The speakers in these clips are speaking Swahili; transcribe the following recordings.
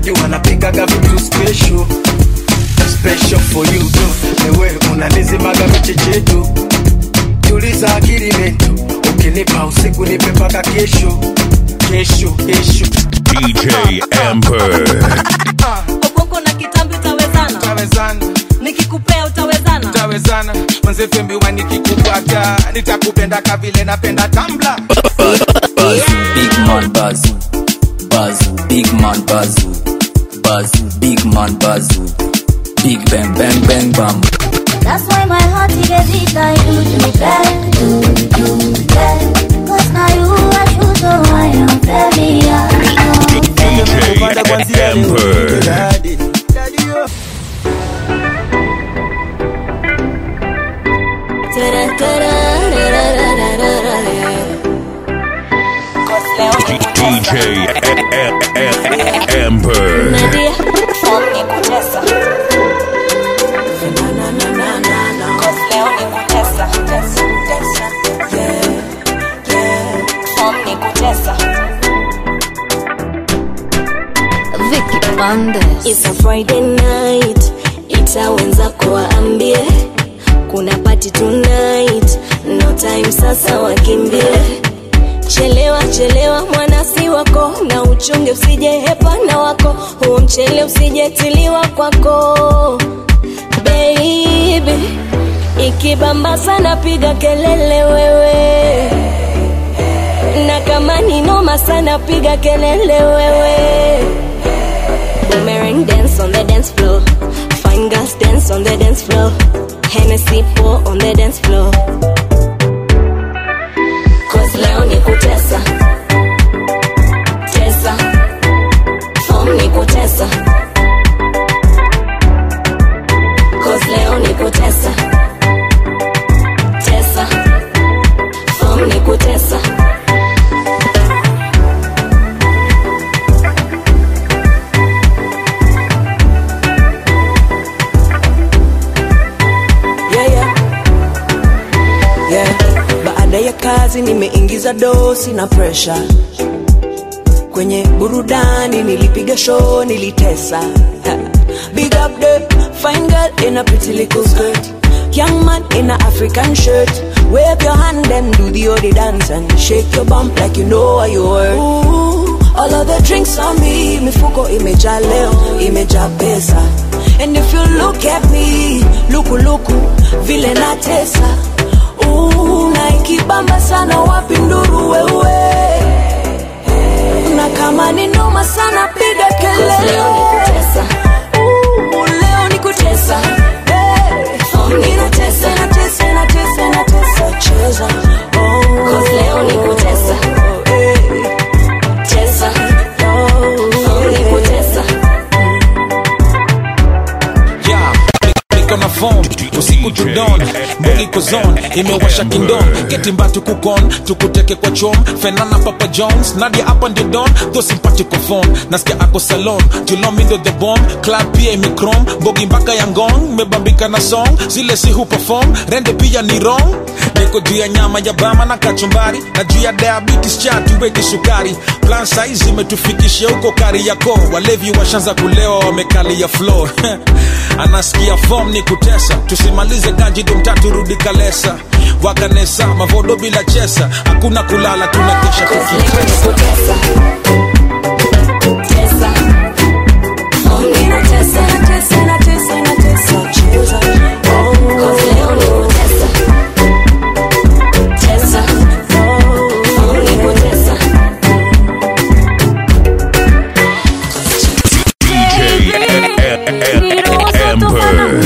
najua napikaga vitu special special for you tu ewe unanizimaga michechetu tuliza akili mentu ukinipa usiku nipe mpaka kesho kesho kesho DJ Amber. Obongo na kitambi utawezana, tawezana nikikupea utawezana. tawezana mwanzefembiwa nikikupata nitakupenda kavile napenda tambla Bazoo, big man bazoo. Bazoo, big man bazoo. Bazoo, big man bazoo. Big bang bang bang bam. That's why my heart is a beat I do do bad, do do bad. Cause now you are true, so I am very young. DJ Amber. DJ Amber. Nadia, form ni kutesa. Cause leo ni kutesa. Form ni kutesa. Vicky Bandes. It's a Friday night, ita wenzako waambie kuna party tonight, no time sasa wakimbie. Chelewa chelewa mwana si wako, na uchunge usije hepana wako, huo mchele usijetiliwa kwako baby. Ikibamba sana piga kelele wewe, na kama ni noma sana piga kelele wewe. Boomerang dance on the dance floor. Fine girls dance on the dance floor. Hennessy pour on the dance floor. Cause leo ni kutesa. Tesa. Form ni kutesa. Cause leo ni kutesa. Tesa. Form ni kutesa. yeah, yeah. Yeah. Baada ya kazi nimeingiza dosi na presha kwenye burudani, nilipiga show, nilitesa Ha. Big up the fine girl in a pretty little skirt Young man in a African shirt Wave your hand and do the odi dance And shake your bump like you know what you worth Ooh, All of the drinks on me Mifuko imejaa leo, imejaa pesa And if you look at me Luku luku, vile natesa Ooh, na ikibamba sana wapi nduru wewe na kama ni noma sana piga Cause leo ni kelele kutesa. Ooh, leo ni kutesa Hey. Form ni Ninatesa, kutesa. natesa, natesa, natesa, cheza Oh. Cause leo ni kutesa. Oh, hey. Tesa. Oh, Form ni hey. kutesa. Yeah, niko na form usiku tudon mbogi kozon imewasha kindon ketimba tukukon tukuteke kwa chom fenana papa jones nadia hapa ndio don tho simpatiko phone nasikia ako salon julomindo the bomb club pia imikrom mbogi mpaka ya ngong mebambika na song zile si huperform rende pia ni wrong niko juu ya nyama ya bama na kachumbari na juu ya diabetes chatuweki sukari plan size imetufikisha huko kari yako walevi washanza kulewa wamekalia floor anasikia form ni kutesa tusimalize ganjido mtatu rudi kalesa wakanesa mavodo bila chesa hakuna kulala tunakesha Cause leo ni kutesa. Tesa. Form ni kutesa. Natesa, natesa, natesa, cheza Oh. Cause leo ni kutesa. Tesa. Form ni kutesa. DJ Amber.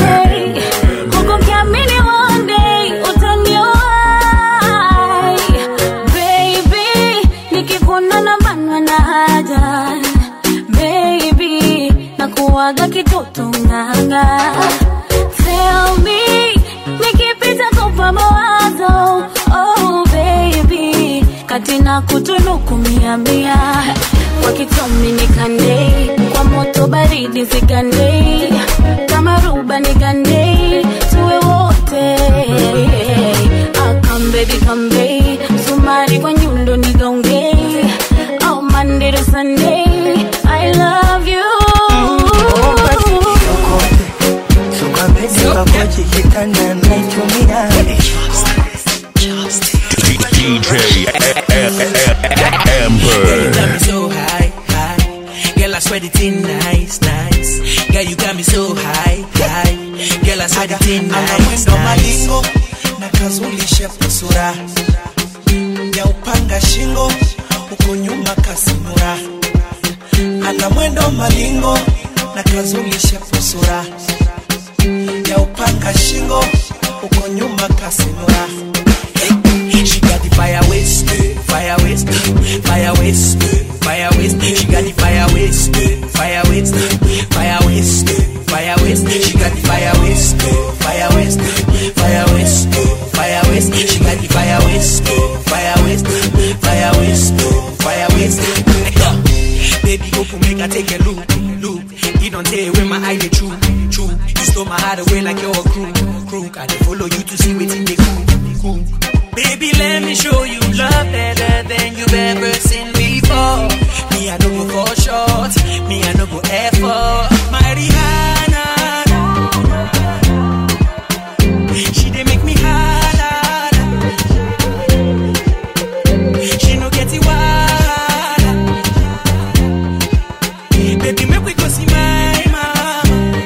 Kuwaga kitoto nganga Tell me Nikipita kupa mawazo Oh baby Kati na kutunuku mia mia Kwa kitomi nikande Kwa moto baridi zigande Kama ruba nigande Tuwe wote Ah, Come baby come baby Sumari kwa nyundo nigaunge Oh Monday to Sunday I love you thing nice, nice. Girl, you got me so high, high. Girl, I saw the thing ana nice, mwendo nice. malingo na kazulishe kusura ya upanga shingo uko nyuma kasimura ana mwendo malingo na kazulishe kusura ya upanga shingo uko nyuma kasimura She got the fire waste, fire waste, fire waste, fire waste. She got the fire waste, fire waste, fire waste, fire waste. She got the fire waste, fire waste, fire waste, fire waste. She got the fire waste, fire waste, fire waste, fire waste. Baby, go for make I take a look, look. You don't tell where my eye they true, true. You stole my heart away like you're a crew, crew. I dey follow you to see what in the cool, cool. Baby, let me show you love better than you've ever seen before. Me, I don't go for short. Me, I don't go effort. My Rihanna. She dey make me holla. She no get it wild. Baby, make we go see my mama.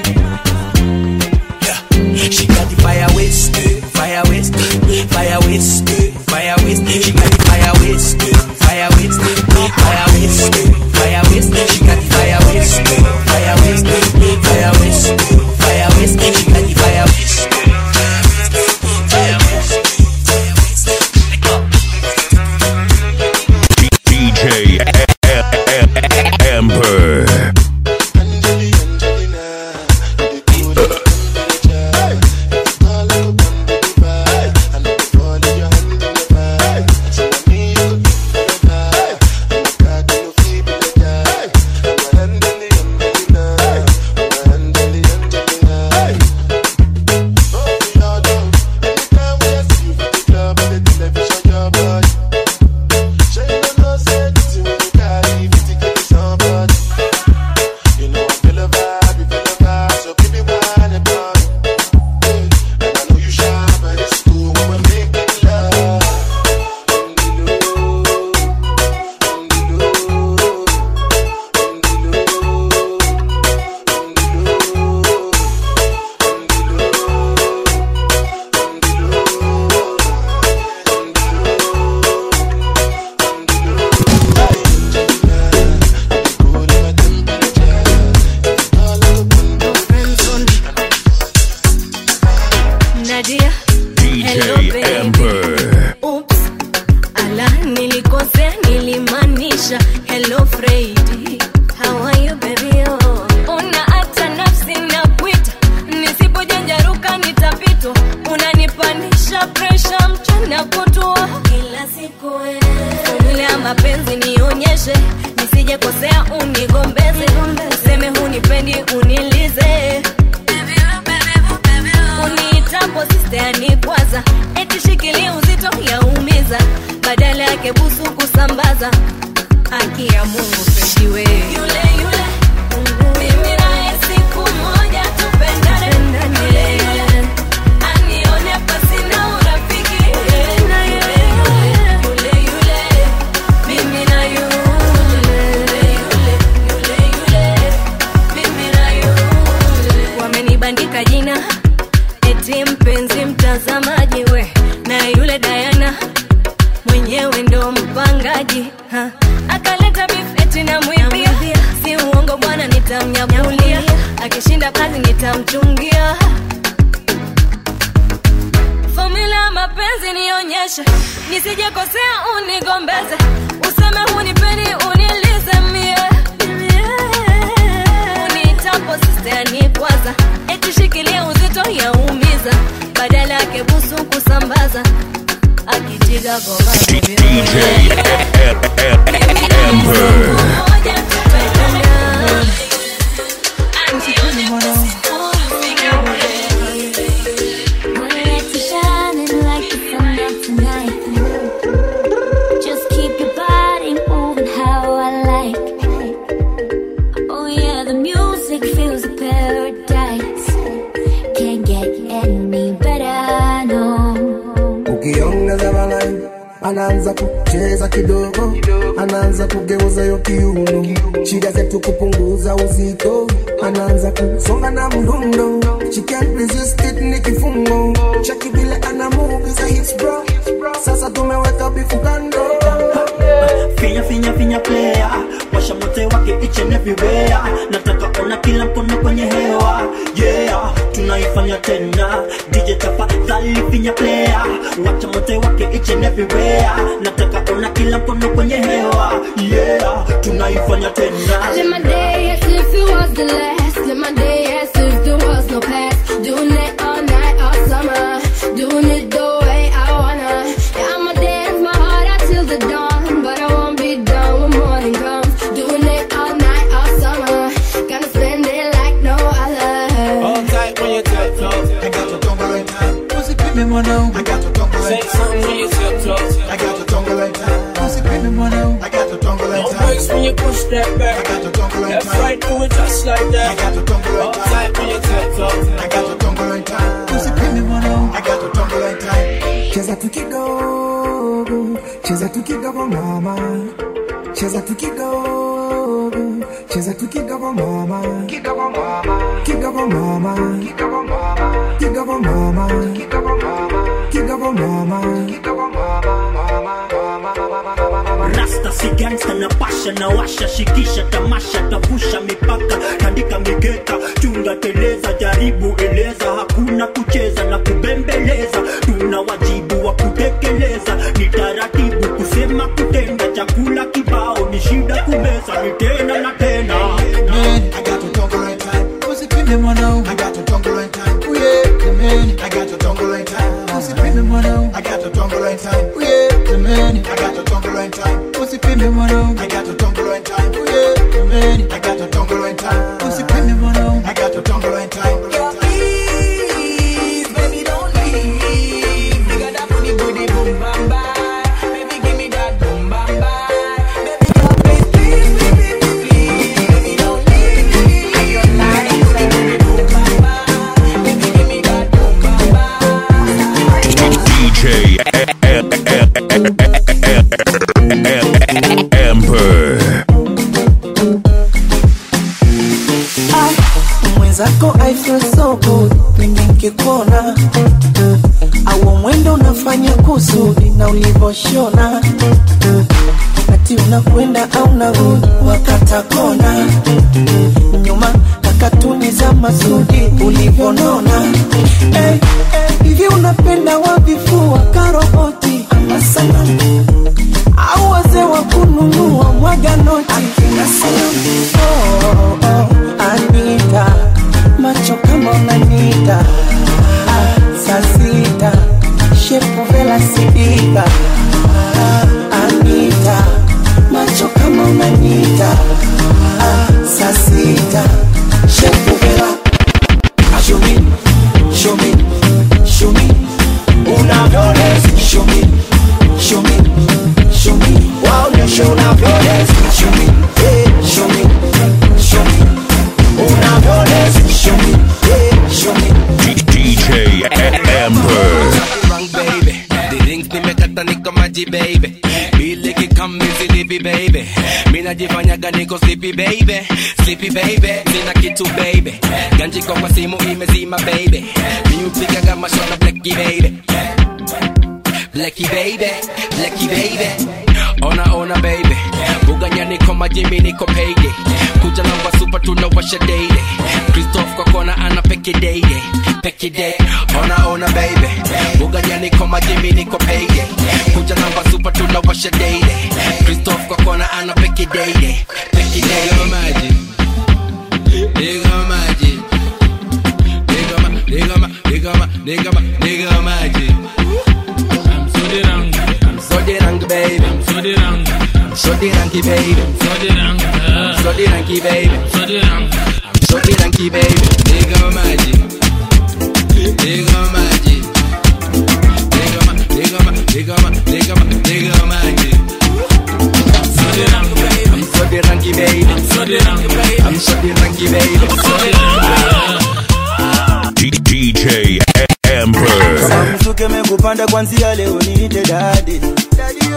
Yeah. She got the fire waste, fire waste, fire waste, fire waste. She got the fire waste, fire waste, fire waste, fire waste. She got the fire waste, fire waste, fire waste, fire waste. She got the fire waste. fire waste, fire waste. Let go. DJ Emperor. Nadia, hello DJ baby. Emperor. Oops, ala nilikosea nilimaanisha hello Freddy. How are you baby? Oh. Una hata nafsi na kuita nisipojanjaruka nitapitwa unanipanisha presha mchana kutwa kila siku formula ya mapenzi nionyeshe nisije kosea unigombeze useme hunipendi unilize uniitapo sistani kwanza eti shikilia uzito yaumiza badala yake busu kusambaza haki ya mungu pendiwe yule yule mimi naye siku moja tupendane yule yule anione pasina urafiki yule yule yule mimi na yule yule yule yule mimi na yule wamenibandika jina eti mpenzi mtazamaji we na yule Diana mwenyewe ndo mpangaji ha. akaleta beef eti namwibia si uongo bwana nitamnyakulia akishinda kazi nitamchungia fomula ya mapenzi nionyeshe nisijekosea unigombeze useme hunipeni unilize mie unitapo sistani kwanza eti shikilia uzito yaumiza badala yake busu kusambaza akitiga goma DJ Emperor. Lights are shining like the sun up tonight. Just keep your body moving how I like. Oh yeah, the music feels a paradise. Can't get any better, no. ukiongeza balai anaanza kucheza kidogo anaanza kugeuza yo kiuno shida zetu kupunguza uzito anaanza kusonga na mdundo she can't resist it ni kifungo chaki vile ana move is a hits bro sasa tumeweka bifu kando finya finya finya player washa mote wake each and everywhere nataka ona kila mkono kwenye hewa yeah tunaifanya tena dj tafadhali finya player wacha mote wake each and everywhere nataka ona kila mkono kwenye hewa yeah tunaifanya tena I live my day as if it was the last. Live my day as if there was no past. Doing it all night, all summer. Doing it the way I wanna. Yeah, I'ma dance my heart out till the dawn. But I won't be done when morning comes. Doing it all night, all summer. Gonna spend it like no other. All tight when you tiptoe. I got your tongue like time. Pussy creepy mwanao. I got your tongue like time. Say something when you tiptoe. I got your tongue like time. Pussy creepy mwanao. I got your tongue like time. No breaks when you push that back. I got your tongue like Left time. right, do it just like that. I got your tongue like All time. tight when you tiptoe. I got your tongue like time. Pussy creepy mwanao. I got your tongue like time. cheza tu kidogo cheza tu kidogo mama cheza tu kidogo cheza tu kidogo mama kidogo mama kidogo mama kidogo mama kidogo mama kidogo mama kidogo mama kidogo rasta si gangsta na pasha na washa shikisha tamasha tavusha mipaka tandika mikeka chunga teleza jaribu eleza hakuna kucheza na kubembeleza tuna wajibu wa kutekeleza ni taratibu kusema kutenda chakula kibao ni shida kumeza ni tena na tena Man, I got your tongue like time. Pussy creepy mwanao. I got your tongue like time. Oh yeah, man. I got your tongue like time. Pussy creepy mwanao. I got your tongue like time. Oh yeah, man. I got your tongue like time. Pussy creepy mwanao. I got your tongue like time. Oh yeah, man. I got your tongue like time. Pussy creepy mwanao. I got your tongue like time. Please, baby, don't leave. You got that booty, booty, boom, bam, bam. Baby, give me that boom, bam, bam. Baby, girl, please, please, please, please, please. Baby, don't leave. I your life, say, booty, boom, bam, bam. Baby, give me that boom, bam, bam. DJ Emperor. Ah, mwenzako I feel so good pindi nkikuona au mwendo unafanya kusudi na ulivyoshona ati unakwenda au narudi wakata kona nyuma na katuni za masudi ulivyonona hey, hey, hivi unapenda wavifua karoboti ama sanamu au wazee wa kununua mwaga noti akina sanamu oh, oh, Anita macho kama unanita ah, saa sita shepu vela sidika ah, Anita macho kama unanita ah, saa sita shepu vela Show me, show me, show me unavyoweza. Show me, show me, show me waonyeshe unavyoweza. Show me, yeah, show me, show me unavyoweza. Show me, yeah, show me. DJ Emperor. wrong baby the rings nimekata niko maji baby bili kikam mizilipi baby minajifanyaga niko sleepy baby sleepy baby sina kitu baby ganjiko kwa simu imezima baby miupigaga mashona bleki baby Blacky baby, blacky baby Ona ona baby Buganya niko majimi niko payday Kuja na wasupa tunawasha daily Christoph kwa kona ana peke daily Peke day Ona ona baby Buganya niko majimi niko payday Kuja na wasupa tunawasha daily Christoph kwa kona ana peke daily Peke day Nigga maji Nigga maji Nigga ma Nigga ma Nigga ma Nigga ma Nigga maji I'm so the rang, baby. I'm so the rang. I'm so the ranky, baby. I'm so the rang. I'm so the ranky, baby. I'm so the rang. I'm so the ranky, baby. Nigga magic. Nigga magic. Nigga ma, nigga ma, nigga ma, nigga ma, nigga magic. I'm so the rang, baby. I'm so the ranky, baby. I'm so the rang, baby. I'm so the ranky, baby. I'm so the rang. D- DJ Emperor. kama msuke mekupanda kwanzia leo niite dadi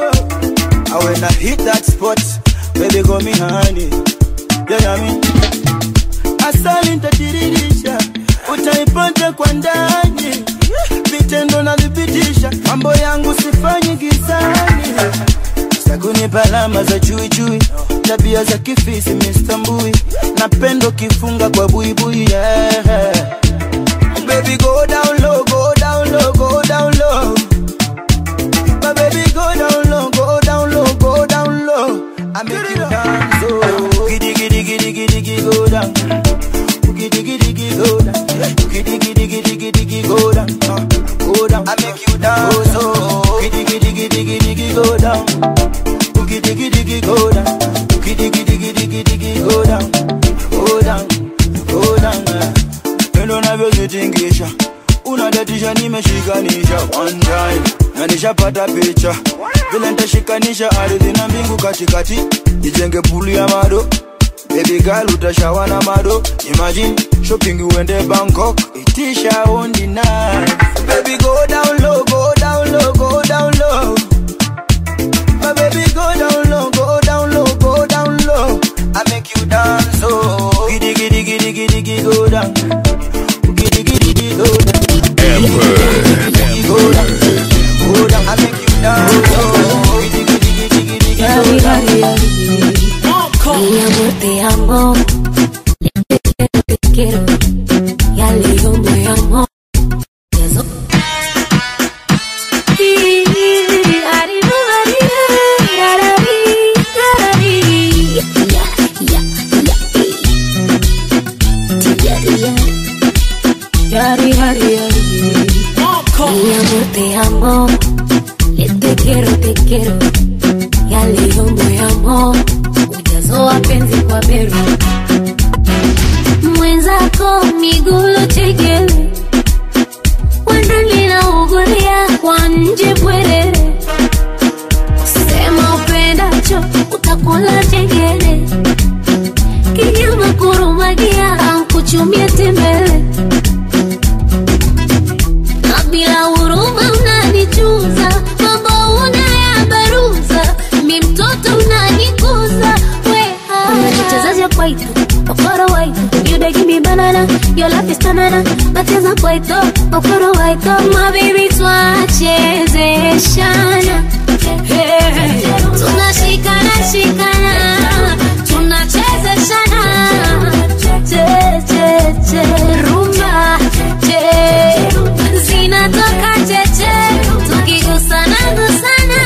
And when I hit that spot, baby call me honey. Yeah, yeah, me. Asali nitadiririsha, utaipata kwa ndani. Vitendo nadhibitisha, mambo yangu sifanyi gizani. Sakunipa alama za chui chui, tabia za kifisi Mr. Mbui, napendo kifunga kwa buibui yeah. Baby go down low, go down low, go down low. My baby go down low, go down low, go down low. I make you dance, oh. Giddy giddy giddy giddy giddy go down. Giddy giddy giddy go down. Giddy giddy giddy giddy giddy go down. Uh, Go down. I make you dance, oh. Giddy giddy giddy giddy giddy go down. Giddy giddy giddy go down. Giddy giddy giddy giddy giddy go down. Go down, go down. eh. Pendo navyozitingisha unadatisha nimeshikanisha one time na nishapata picha vile nitashikanisha ardhi na mbingu katikati nijenge pulu ya mado baby girl utashawa na mado imagine shopping uende bangkok itisha ondi night baby go down low go down low go down low my baby go down low go down low go down low I make you dance oh giddy giddy giddy giddy giddy go down giddy giddy giddy go down giddy go down go down I make you dance oh giddy giddy giddy giddy giddy go down Mi amor, te amo. Te quiero. Ya le digo, me amo. Eso. Yari, yari, yari. Mi amor, te amo. Le te quiero, te quiero. Ya le digo, me amo. Ujazo wa penzi kwa beru. Mwenzako miguu chekele. Wendo linaugulia kwa nje bwerere. Sema upendacho utakula chengele. Kinyama kurumagia ankuchumia tembele. Na bila huruma unanichuza, mambo unayabaruza, mi mtoto unanikuza. We unachezaje kwaito okoro waito you dey give me banana your life is banana nacheza kwaito okoro waito my baby twachezeshana Hey, tunashikana shikana tunachezeshana che che che rumba che zinatoka cheche tukigusana gusana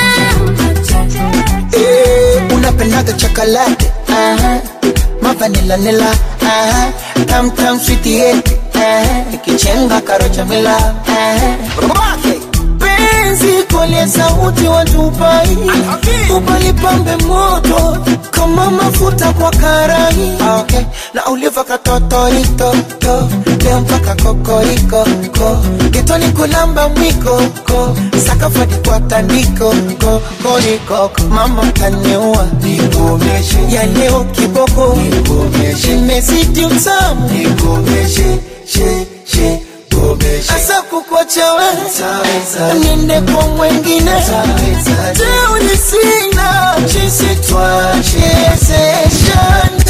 Eh, unapendaga chocolate aha mavanila nila aha tam tam sweetie yeti aha ikichenga karocha mila aha Babake. penzi kole sauti wa Dubai upalipambe moto kama mafuta kwa karai okay. na uliva katotorito to leo mpaka kokoriko ko kitoni kulamba mwiko ko sakafadi kwa tandiko ko koriko mama kaniua nikomeshe ya leo kiboko nikomeshe imezidi utamu nikomeshe she she asa kukwacha we niende kwa mwengine teuni sina chisi twachezeshana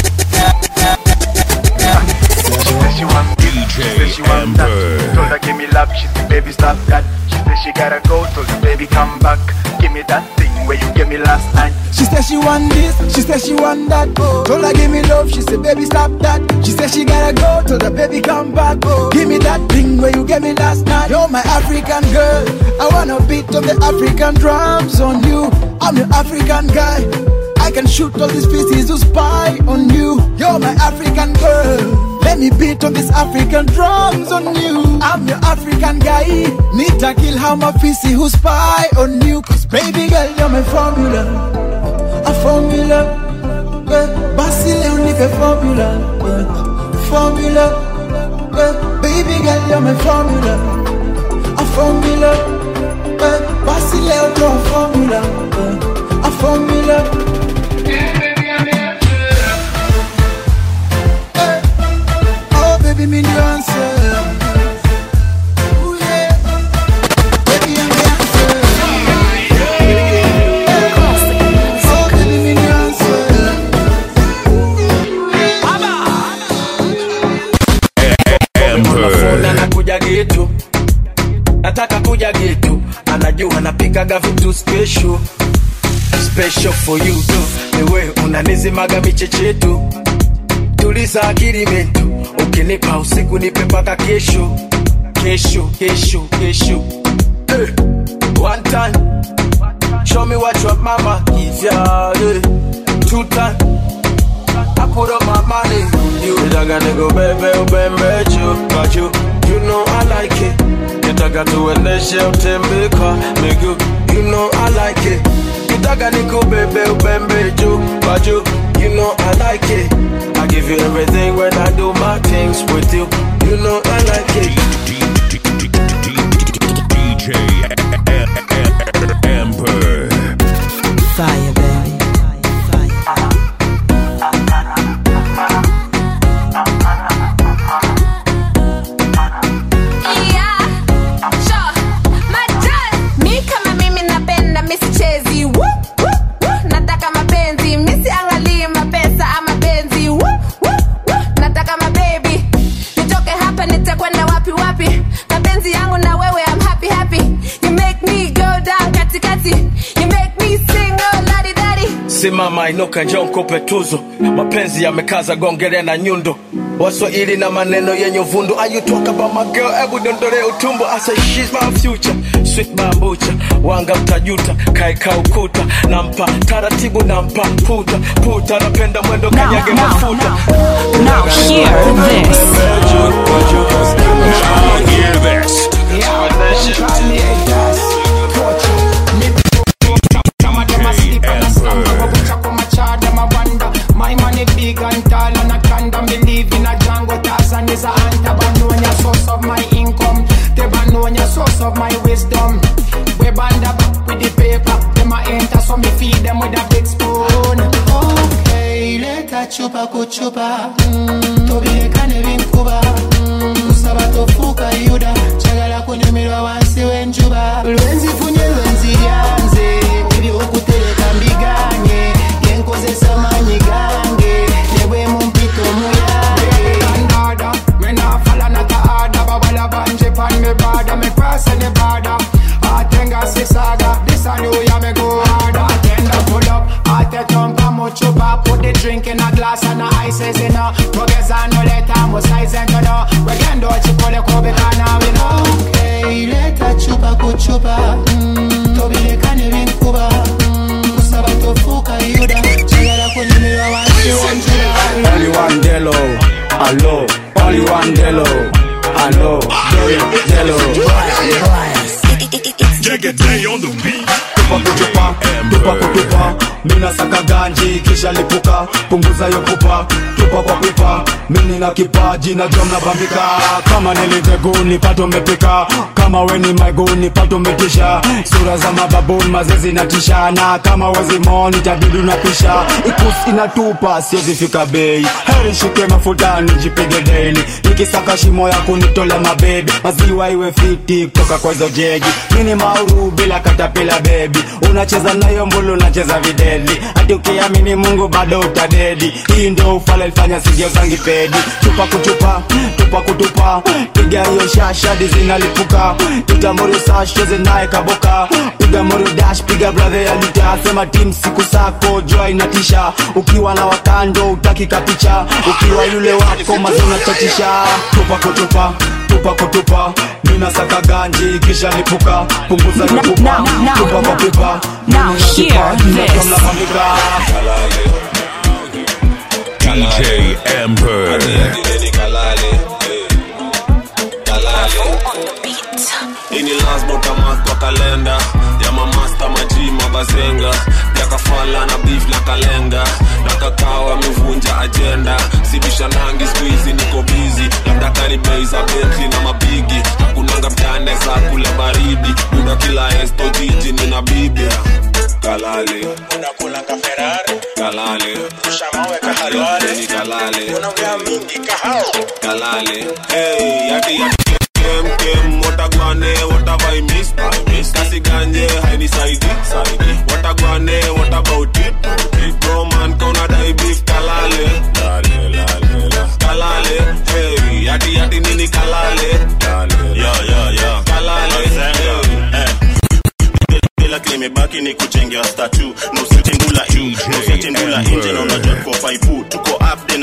DJ Amber. Told her give me love, she said baby stop that. She said she gotta go, told her baby come back. Give me that thing where you gave me last night. She said she want this, she said she want that. Told her give me love, she said baby stop that. She said she gotta go, told her baby come back. Give me that thing where you gave me last night. You're my African girl, I wanna beat on the African drums on you. I'm your African guy. I can shoot all these pieces who spy on you. You're my African girl. Let me beat on these African drums on you. I'm your African guy. Need to kill how my PC who spy on you. Cause baby girl, you're my formula. A formula. Eh, Basi leo nipe formula. Eh, Formula. Eh, Baby girl, you're my formula. A formula. Eh, Basi leo to a formula. Eh, A formula. Oh, baby, me the answer. Ooh, yeah. Baby, I'm the answer. najua napikaga vitu special special for you tu niwe unanizimaga michechetu tuliza akili mentu ukinipa usiku nipe mpaka kesho kesho kesho kesho hey. one time show me what your mama give ya hey. two time I put up my money on you nitaka nikubebe ubembe juu kwa juu you know I like it nitaka tuendeshe utembe kwa miguu you know I like it nitaka nikubebe ubembe juu kwa juu you know I like it I give you everything when I do my things with you you know I like it DJ Amber. Fire, baby. Yeah, sure. Majaz. Mi kama mimi napenda misichezi Woo, woo, woo. nataka mapenzi misiangalii mapesa ama benzi Woo, woo, woo. nataka mabebi nitoke hapa nitakwenda wapi wapi mapenzi yangu na wewe I'm happy happy you make me go down katikati you make me sing oh ladi dadi simama inuka njoo nikupe tuzo mapenzi yamekaza gongelea na nyundo waswahili na maneno yenye uvundo Are you talk about my girl hebu dondole utumbo I say she's my future sweet bambucha wanga mtajuta kaeka ukuta nampa taratibu nampa puta puta napenda mwendo kanyage mafuta Now hear this. Hear this. My money big and tall and I can't believe in a Django Tarzan is a ant Tabanonia source of my income Tebanonia source of my wisdom We band up with the paper Them a enter so me feed them with a big spoon Okay, leta chupa kuchupa mm, Tobirekane binkuba mm, Kusaba tofuka yuda Chagala kunyumirwa wansi wenjuba Lwenzi funye lwenzi lyanze Ebyokutereka mbiganye Yenkozesa manyi gange Nebwe mu mpito muyange Kandada, me na falla na taada Babala banje pan me bada Me cross any border Atenga sisaga This a new year me go harder Atenda pull up Ate tonka muchupa Put the drink in a glass and the ice is in a Togeza no leta mo size and no Wegendo chipole kobe kana we know Okay, leta chupa kuchupa mm, Tobilekane binkuba mm, Kusaba tofuka yuda Chagala kunyumirwa wansi wanjura Only one Delo, hello. Only one Delo, hello. Delo, Day on the beat. tupa kutupa, tupa kutupa. Mina saka ganji kisha lipuka, punguza yo pupa, tupa kwa pipa. Mimi na kipaji na drum na bambika, kama niliteguni pato mepika, kama weni maiguni pato metisha. Sura za mababuni mazezi na tishana, kama wezi moni tabidi unapisha. Ikusi inatupa siwezi fika bei, heri shike mafuta nijipige daily, nikisaka shimo ya kunitola mabebi, maziwa iwe fiti kutoka kwa hizo jegi. Mini mauru bila katapila bebi, unacheza nayo mbulu unacheza videli, hadi ukiamini Mungu bado utadedi. Hii ndio ufala ilifanya sigio zangi pedi, tupa kutupa, tupa kutupa, piga hiyo shasha zinalipuka, piga mori sash cheze naye kaboka, piga mori dash, piga brother ya lita, sema team siku sako jua inatisha, ukiwa na wakando utaki kapicha, ukiwa yule wako mazuna chatisha, tupa kutupa tupa kutupa mina saka ganji kisha lipuka punguza Now- lipupa now- now- tupa kwa pipa Now Mimi na hear kipaji na this. drum na bambika. DJ Amber. ini lazima utamark kwa kalenda ya mamasta maji mabazenga yakafala na beef na kalenga na kakao amevunja ajenda sibisha nangi skuizi niko bizi labda kani bei za betli na mabigi hakunanga mtane za kula baridi muda kila esto jiji nina bibi kalale unakula ka Ferrari kalale ushamawe ka halwale ni kalale unaongea mingi kahao kalale hey, yati yati kem kem watagwane watavai miss miss kasi ganje hainisaidi saidi watagwane what about it it bro man kona dai beef kalale lale lale la kalale hey yati yati nini kalale lale yo yo yo kalale hey.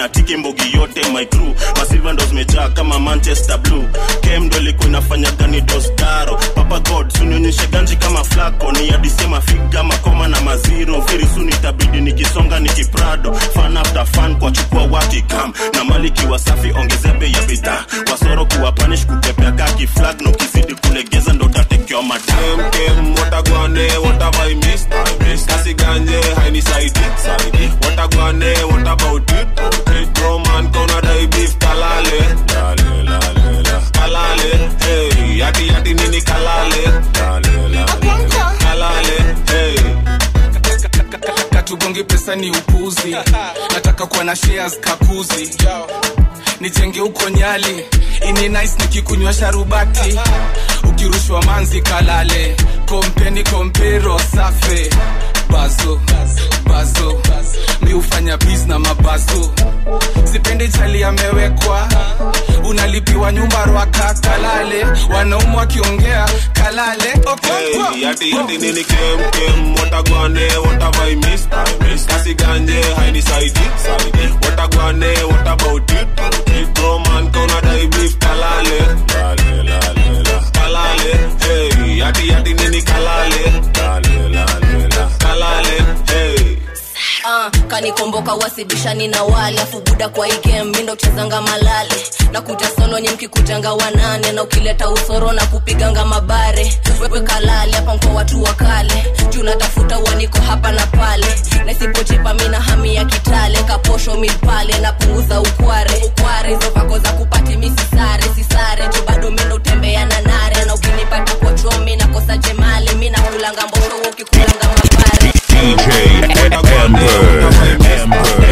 inatiki mbogi yote my crew masilva ndo zimejaa kama manchester blue kem ndo ilikuwa inafanya gani dostaro papa god sunionyeshe ganji kama flako ni adisema figa makoma na maziro very soon itabidi nikisonga nikiprado fan after fan kwa chukua wakikam na maliki wasafi ongezea bei ya bidhaa wasoro kuwa panish kukepea kaki flag na ukizidi kulegeza ndo tatekewa madam kem watagwane whatever I missed I missed kasi ganje hainisaidi saidi watagwane what about it it roman kona dai beef kalale lale lale la kalale hey yati yati nini kalale lale lale la kalale hey katugongi pesa ni upuzi nataka kuwa na shares kakuzi nijenge huko nyali ini nice nikikunywa sharubati ukirushwa manzi kalale kompeni kompero safe bazo bazo mi hufanya bis na mabazo sipendi chali amewekwa unalipiwa nyumba rwaka kalale wanaume wakiongea kalale okonkwo Hey, yati yati nini kem kem watagwane whatever I missed I missed kasi ganje hainisaidi saidi watagwane what about it it roman kona dai beef kalale lale lale la kalale hey yati yati nini kalale lale lale la kalale hey Ah, kanikomboka wasibishani na wale afu buda kwa igem mindo chezanga malale na kuja solo nye mkikujanga wanane na ukileta usoro na kupiganga mabare wewe kalale hapa mko watu wa kale juu natafuta uaniko hapa na pale na isipochipa mina hami ya kitale kaposho mipale napunguza ukware ukware hizo vako za kupati misisare sisare juu bado mindo utembea na nare na ukinipata kwa chomi nakosa jemale mi nakulanga mbosho wewe ukikulanga mabare DJ Amber.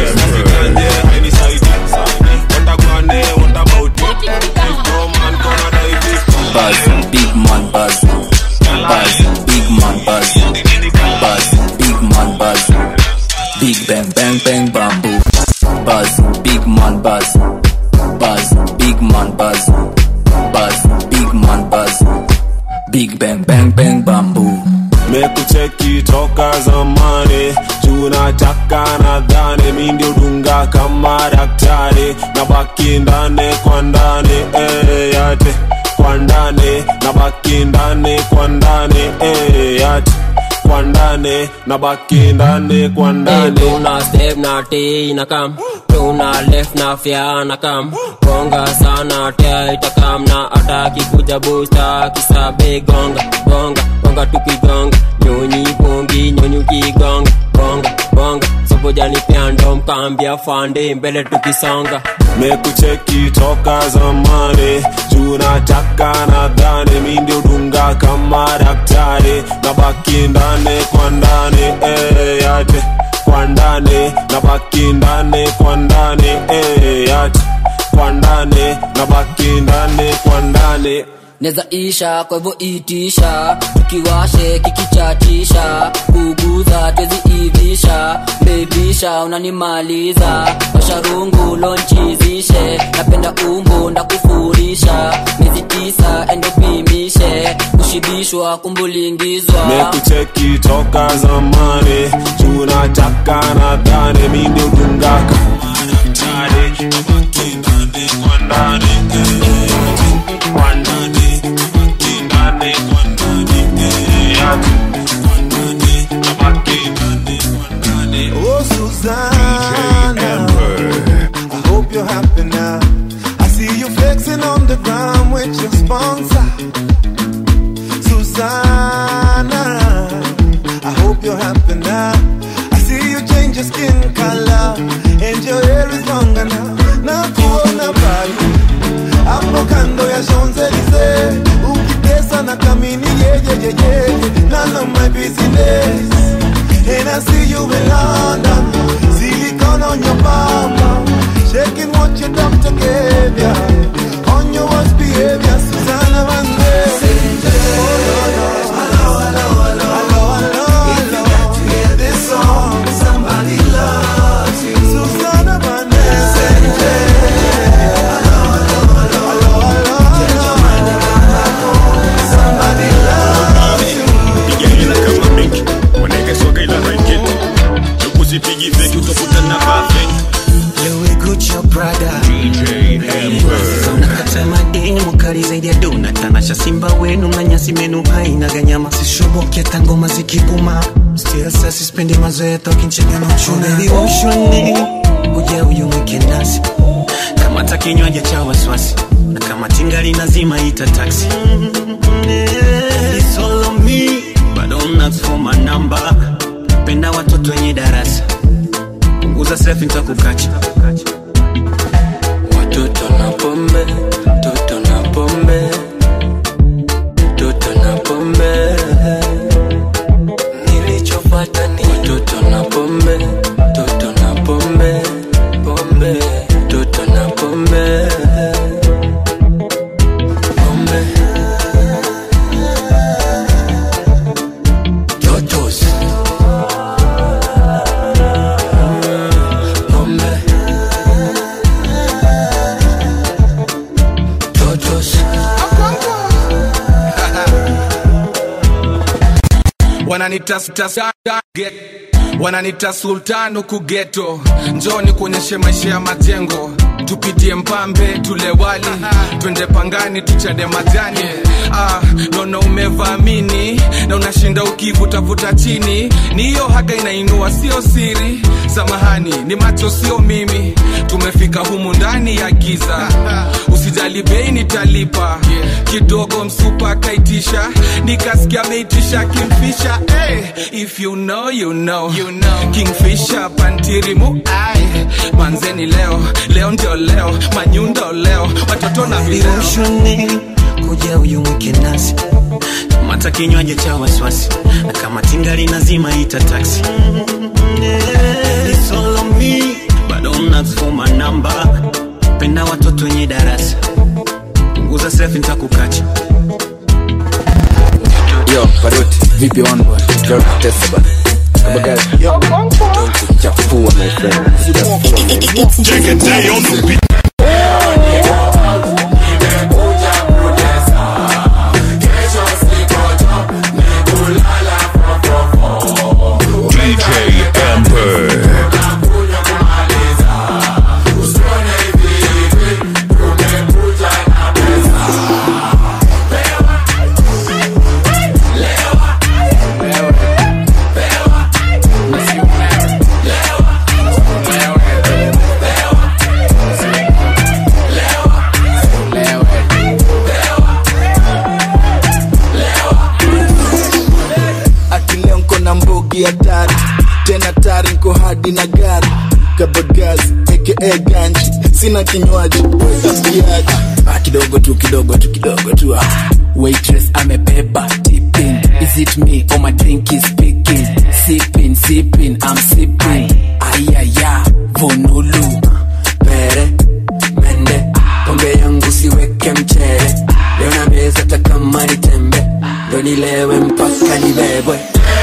Buzz, big man buzz. Buzz, big man buzz. Buzz, big man buzz. Big bang bang bang bamboo. Buzz, big man buzz. Buzz, big man buzz. Buzz, big man buzz. Big bang bang bang bamboo. mekucheki toka zamani tunataka nadhani mi ndio dunga kama daktari na baki ndani kwa ndani eh, yate kwa ndani na baki ndani kwa ndani eh, yate kwa ndani na baki ndani kwa ndani tuna step na t na kam tuna left na fya na kam gonga sana tia itakam na ataki kuja busta kisabe gonga gonga gonga tukigonga nyonyi bongi nyonyi ukigonga gonga gonga sobojani pia ndo mkambia fande mbele tukisonga mekucheki toka zamani tunataka nadhani mi ndio dunga kama daktari na baki ndani kwa ndani eh, yate kwa ndani na baki ndani kwa ndani eh, yate kwa ndani na baki ndani kwa ndani neza isha kwa hivyo itisha tukiwashe kikichatisha kuguza twezi ivisha bebisha unanimaliza washarungu lonchizishe napenda umbo ndakufurisha miezi tisa endopimishe kushibishwa kumbulingizwa mekucheki toka zamani tunataka nadhani mi ndio dunga kama daktari na baki ndani kwa ndani eh, yate kwa ndani baki ndani kwa ndani eh, yate kwa ndani na baki ndani kwa ndani Oh, Susanna. I hope you're happy now. I see you flexing on the ground with your sponsor. Susanna. I hope you're happy now. I see you change your skin color and your hair is longer now. Na kuona bali hapo kando ya Champs-Elysees ukitesa na kamini yeyeyeye none of my business and I see you in London silicone on your bum shaking what your doctor gave ya on your worst behavior Susanna Vande Somebody loves you. Susanna Vande. Somebody loves you. piga hela kama benki wanaweka soga ila ranketi usipigi feki utakuta na bafeki Louis Gucci nakata mademu kali zaidi ya dona tanasha simba wenu na nyasi menu haina ganyama sishoboki hata ngoma zikipuma still sasa sispendi mazoea tokinchega na uchuna baby ushoni uja uyu mwike nasi kama ta kinywaji cha wasiwasi na kama tingali nazima ita taxi It's all on me but don't ask for my number penda watoto wenye darasa punguza selfie nitakukacha watoto na pombe toto na pombe toto na pombe nilichopata ni watoto na pombe toto na pombe pombe toto na pombe pombe totos pombe totos wananita sta- get- wananita sultan huku geto njoni kuonyeshe maisha ya majengo tupitie mpambe tule wali twende pangani tuchade majani ah, naona umevamini na unashinda ukivutavuta chini ni hiyo haga inainua sio siri samahani ni macho sio mimi tumefika humu ndani ya giza usijali bei nitalipa kidogo msupa kaitisha nikasikia ameitisha kimfisha hey, if you know, you know. You know. kingfisha pantirimu ai manzeni leo leo ndio leo manyundo leo watoto na vileo ushoni kuja uyu mwike nasi mata kinywaji cha wasiwasi na kama tingali nazima ita taxi It's all on me, but don't ask for my number. penda watoto wenye darasa punguza selfie nitakukacha Yo, Paroti, vipi one boy? Girl, test bana. Kabagazi. Don't chafua my friend. Take a day on the beat. DJ Amber. akileo nko na mbogi hatari tena tari nko hadi na gari kabagazi aka ganji sina kinywaji wetapiaji Ah, kidogo tu kidogo tu kidogo tu ah. waitress amebeba tipping is it me or my drink is speaking sipping sipping i'm sipping ayaya vonulu pere mende pombe yangu siweke mchere leo na meza hata kama ni tembe ndo nilewe mpaka nibebwe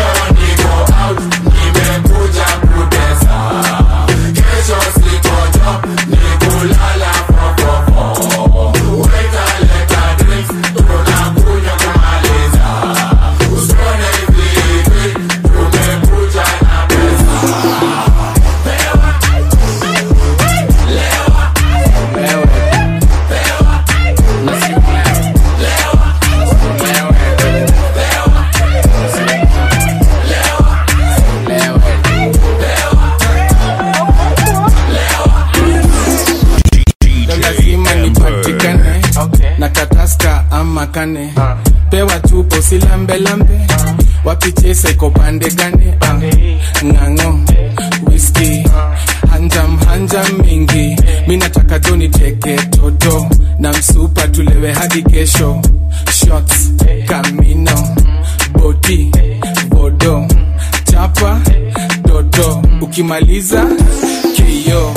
lazima nipatikane na kataska ama kane pewa tupo silambelambe wapichese kopande gane Ah, ng'ang'o whisky hanjam hanjam mingi mi nataka joni teke toto na msupa tulewe hadi kesho shots kamino bodi bodo chapa dodo ukimaliza kio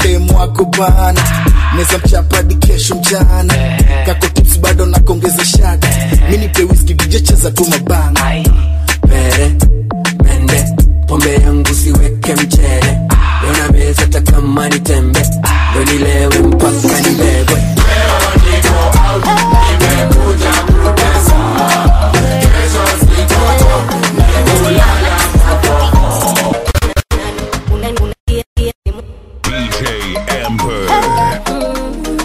dem wako bana neza mchapadi kesho mchana kako tips bado nakongeza shati mi nipe whisky dj cheza tu mabana pere mende pombe yangu siweke mchere leo na meza hata kama ni tembe ndo nilewe mpaka nibebwe DJ Amber.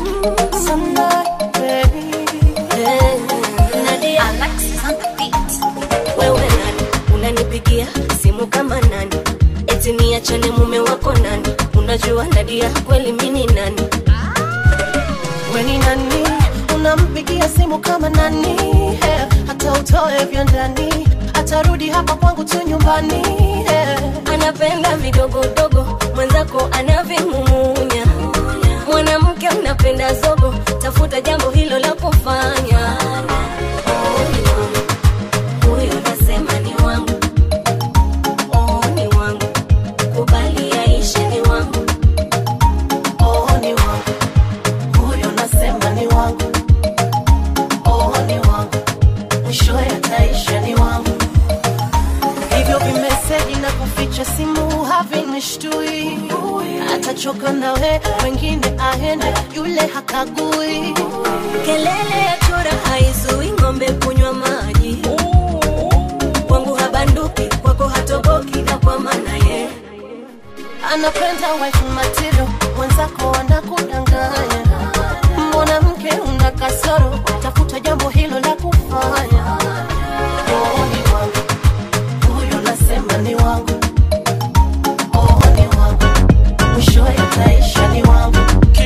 wewe nani unanipigia simu kama nani eti niachane mume wako nani unajua nadia kweli mini nani weni nani unampigia simu kama nani eh, hata utoe vya ndani atarudi hapa kwangu tu nyumbani eh. anapenda vidogodogo mwenzako anavimumunya mwanamke mnapenda zogo tafuta jambo hilo la kufanya Oh, ni wangu. Huyo nasema ni wangu Oh, ni wangu kubali yaishe ni wangu Oh, ni wangu huyo nasema ni wangu oh, ni wangu mwishowe ataisha ni wangu hivyo vimeseji na kuficha simu havinishtui atachoka nawe wengine aende yule hakagui kelele ya chura haizui ng'ombe kunywa maji kwangu habanduki kwako hatoboki na kwa maana ye anapenda wife material mwenzako anakudanganya mwanamke una kasoro tafuta jambo hilo la kufanya oh, ni wangu huyo nasema ni wangu oh, ni wangu mwishowe ataisha ni wangu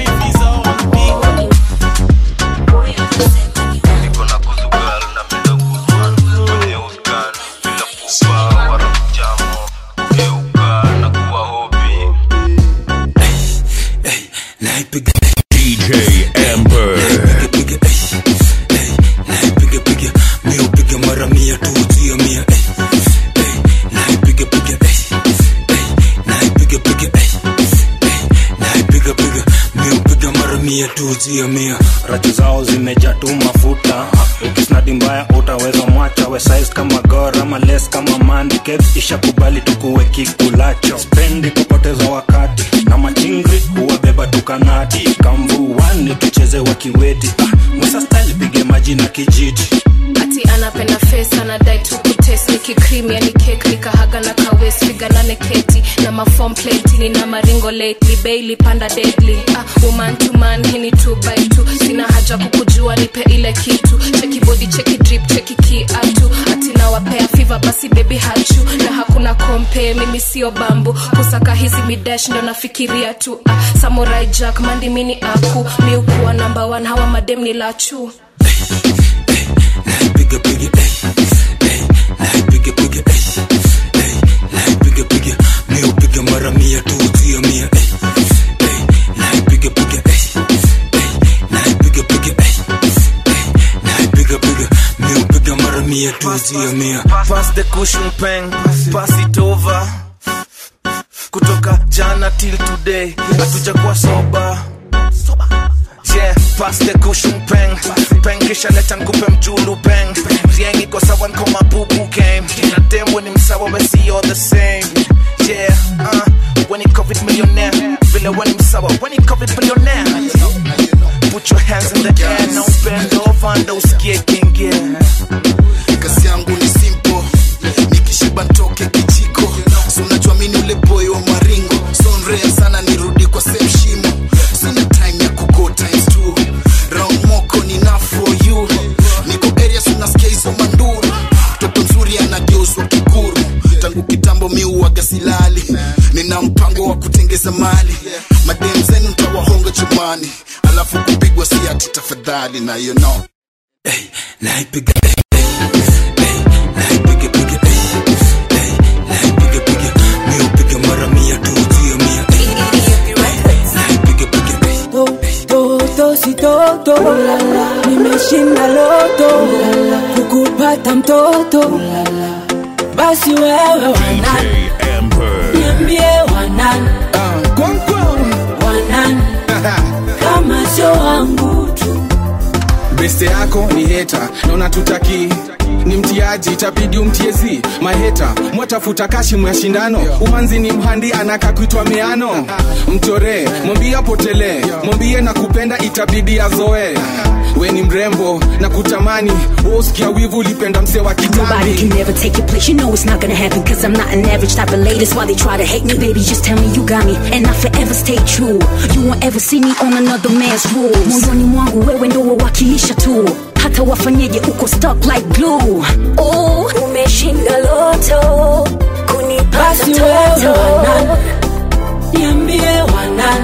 DJ Amber. miupiga mara mia tu jia mia eh, eh, naipiga piga eh, eh, naipiga piga eh, eh, naipiga piga miupiga mara mia tu jia mia rachu zao zimejaa tu mafuta ukisnadi mbaya utaweza mwacha we size kama gor ama les kama mandi kev ishakubali tukuwe kikulacho spendi kupoteza wakati na machingri huwabeba tukanati kamvuani tucheze wakiweti ah, musa style pige maji na kijiti ati anapenda face anadai tu kutes nikikrimi yani kek nikahaga na kawes piganane keti na mafom pleti nina maringo lately bailey panda deadly ah, woman to man hini two by two sina haja kukujua nipe ile kitu cheki body cheki drip cheki kiatu ati nawapea fiva basi baby hachu na hakuna kompe mimi sio bambu kusaka hizi midash ndo nafikiria tu ah, samurai jack mandi mini aku miukuwa namba one hawa madem ni lachu naipiga piga eh, eh, naipiga piga eh, eh, naipiga piga miupiga mara mia tu jia mia eh, eh, naipiga piga eh, eh, naipiga piga eh, eh, naipiga piga miupiga mara mia tu jia mia pass the cushion pen pass it over kutoka jana till today hatujakuwa soba yeah pass the cushion pen pen kisha leta nkupe mjulu pen riengi kwa sawa nko mabubu game na demo ni msawa we see all the same yeah uh, when it covid millionaire vile when msawa when it covid millionaire put your hands in the air no bend over ndo usikie kingie kazi yangu ni simple nikishiba ntoke kijiko so unajua mini ule boy wa maringo sonrea sana nirudi kwa same shimo sina time ya kugo times two round moko ni na for you niko area sunasikia hizo manduru mtoto mzuri anageuzwa kikuru tangu kitambo miuaga silali nina mpango wa kutengeza mali madem zenu ntawahonga chumani alafu kupigwa si ati tafadhali na you know naipiga eh, eh, eh, naipiga piga eh, eh, naipiga piga miupiga mara mia tu jia mia eh, naipiga piga eh, toto si toto nimeshinda loto kukupata mtoto basi wewe wanani niambie wanani wanani beste yako ni heta naona tutaki ni mtiaji itabidi umtiezi maheta mwatafuta kashi mwa shindano umanzi ni mhandi anaka kuitwa miano mchoree mwambie apotelee mwambie na kupenda itabidi azoe we ni mrembo na kutamani usikia wivu ulipenda mse wa Nobody can kitambi never take your place. You know it's not gonna happen. Cause I'm not an average type of lady. That's why they try to hate me. Baby, just tell me you got me. And I forever stay true. You won't ever see me on another man's rules. Moyoni mwangu wewe ndo wawakilisha tu. Hata wafanyeje uko stuck like glue. Oh, umeshinda loto. Kunipata Basi wewe toto. wanan, niambie wanan,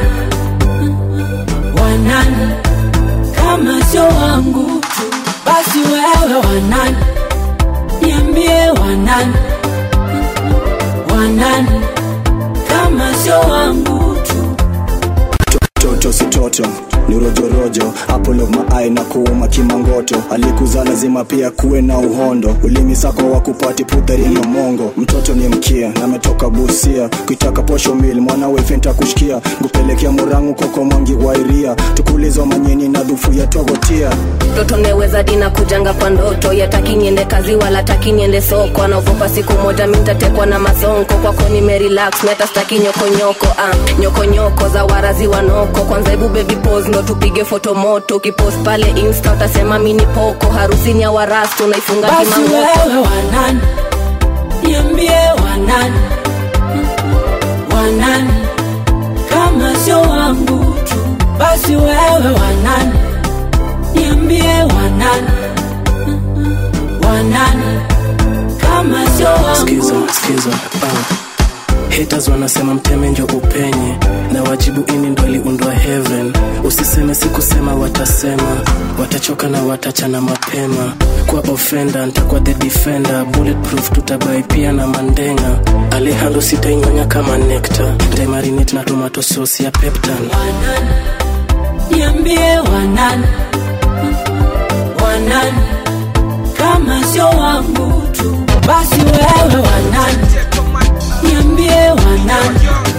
wanan, kama sio wangu tu. Basi wewe wanan, niambie wanan, wanan, kama sio wangu tu. toto si toto ni rojorojo apple of my eye na kuuma kimangoto alikuzaa lazima pia kuwe na uhondo ulimi sako wa kupati pudharini mongo mtoto ni mkia na ametoka busia kuitaka posho mil mwana wefenta kushkia ngupelekea murangu koko mwangi wairia tukulizwa manyeni na dhufu ya togotia mtoto neweza dina kujanga kwa ndoto yataki niende kazi wala taki niende soko anaogopa siku moja mintatekwa na masonko kwako nimerelax meta staki nyokonyoko ah, nyokonyoko za warazi wanoko kwanza hebu baby pose ndo tupige foto moto ukipost pale insta utasema mini poko harusini ya warasto unaifunga Basi kimangoko wewe wanan, niambie wanan, wanan, kama sio wangu tu. Basi wewe wanan, niambie wanan, wanan, kama sio wangu skiza skiza uh. haters wanasema mteme njo upenye na wajibu ini ndo aliundwa heaven usiseme sikusema watasema watachoka na watachana mapema kwa ofenda ntakuwa the defender bulletproof tutabai pia na mandenga alejandro sitainyonya kama nekta ntaimarinate na tomato sauce ya peptan niambie wanan, wanan, kama sio wangu tu. Basi wewe wanan, niambie wanan,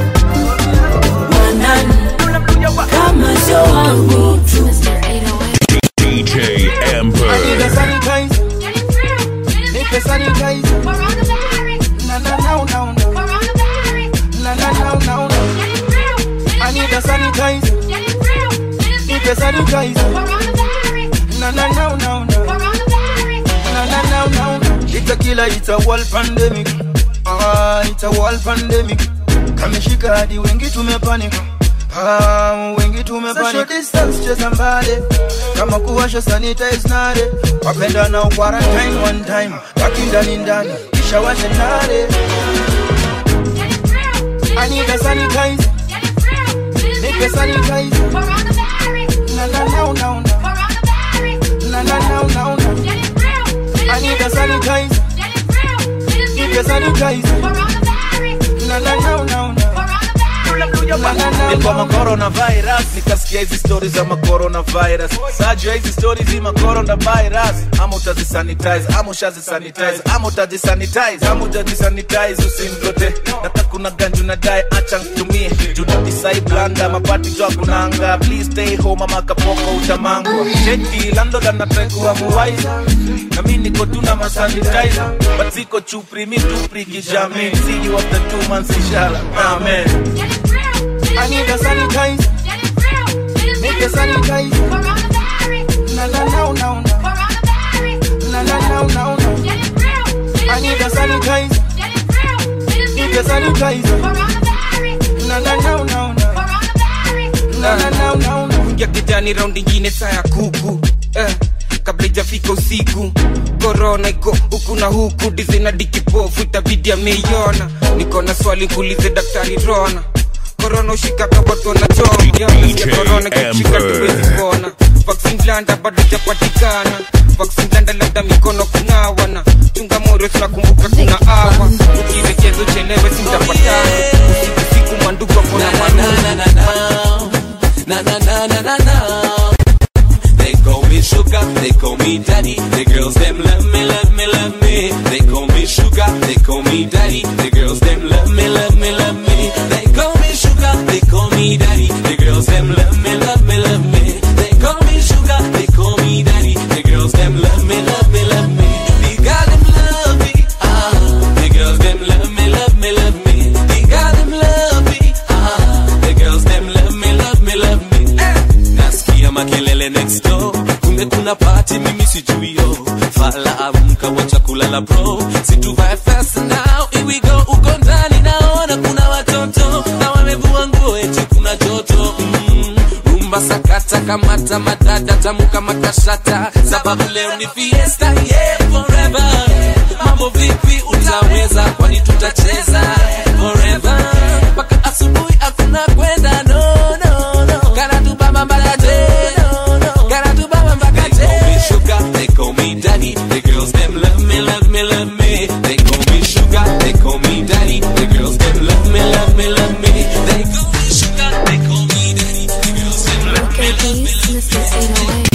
wanan, kama sio wangu tu. DJ Amber. Nipe sanitizer. Nipe sanitizer. Na na na na na. Na na na na na. I need a sanitizer. Nipe sanitizer. Na na na na na. Na na na na na. It's a killer, it's a world pandemic. Ah, it's a world pandemic. Kameshika hadi wengi tumepanic. Ah, wengi tumepanic. Social distance cheza mbali. Kama kuwasha sanitize nare. Wapenda na quarantine one time. Baki ndani ndani. Kisha washe nare. I need a sanitizer. Nipe sanitizer. Na na na na na. Na na na na na. I need a sanitizer. Nipe sanitizer. Na na na na na. nilikuwa macoronavirus nikasikia hizi stori za macoronavirus sajua hizi stori zi macoronavirus ama utazisanitize ama ushazisanitize ama utazisanitize ama utazisanitize usimlote nata kuna ganju na dae acha ntumie junadisai blanda mapati jwa kunanga please stay home ama kapoko utamangwa cheki landlord anatrekua muwaiza na mi niko tu na masanitizer but ziko chupri mi tupri kijami see you after two months inshallah amen I need a sanitizer. Make a sanitizer. Na na na na na. Na na na na na. I need a sanitizer. Need a sanitizer. Na na na na na. Na na na na na. ya kijani raundi ingine saa ya kuku eh, kabla ijafika usiku korona iko huku na huku dizina dikipofu itabidi ameiona niko na swali kuulize daktari rona korona ushika kaboto na chomya korona kishika tuwezi kuona vaksin blanda bado japatikana vaksin blanda labda mikono kunawana chunga morio tunakumbuka kuna awa ukirechezo chelewe sintapatana usiku siku mandugu akona manuna na na na na na na. They call me sugar, they call me daddy. The girls them love me, love me, love me. They call me sugar, they call me daddy. The girls them love me, love me, love me. They call me sugar, they call me daddy. The girls them love me, love me, love me. They call me sugar, they call me daddy. makelele next door kumbe kuna pati mimi sijuio fala amka wacha kulala bro situvae fast now here we go uko ndani naona kuna watoto na wamevua nguo eti kuna joto mm. rumba sakata kamata madada tamu kama kashata sababu leo ni fiesta yeah forever mambo vipi utaweza kwani tutacheza forever mpaka asubuhi hakuna kwenda no no no kana tubamba mpaka te no no kana tubamba mpaka te they call me sugar they call me daddy the girls them love me love me love me they call me sugar they call me daddy the girls them love me love me love me they call me sugar they call me daddy the girls them love me love me love me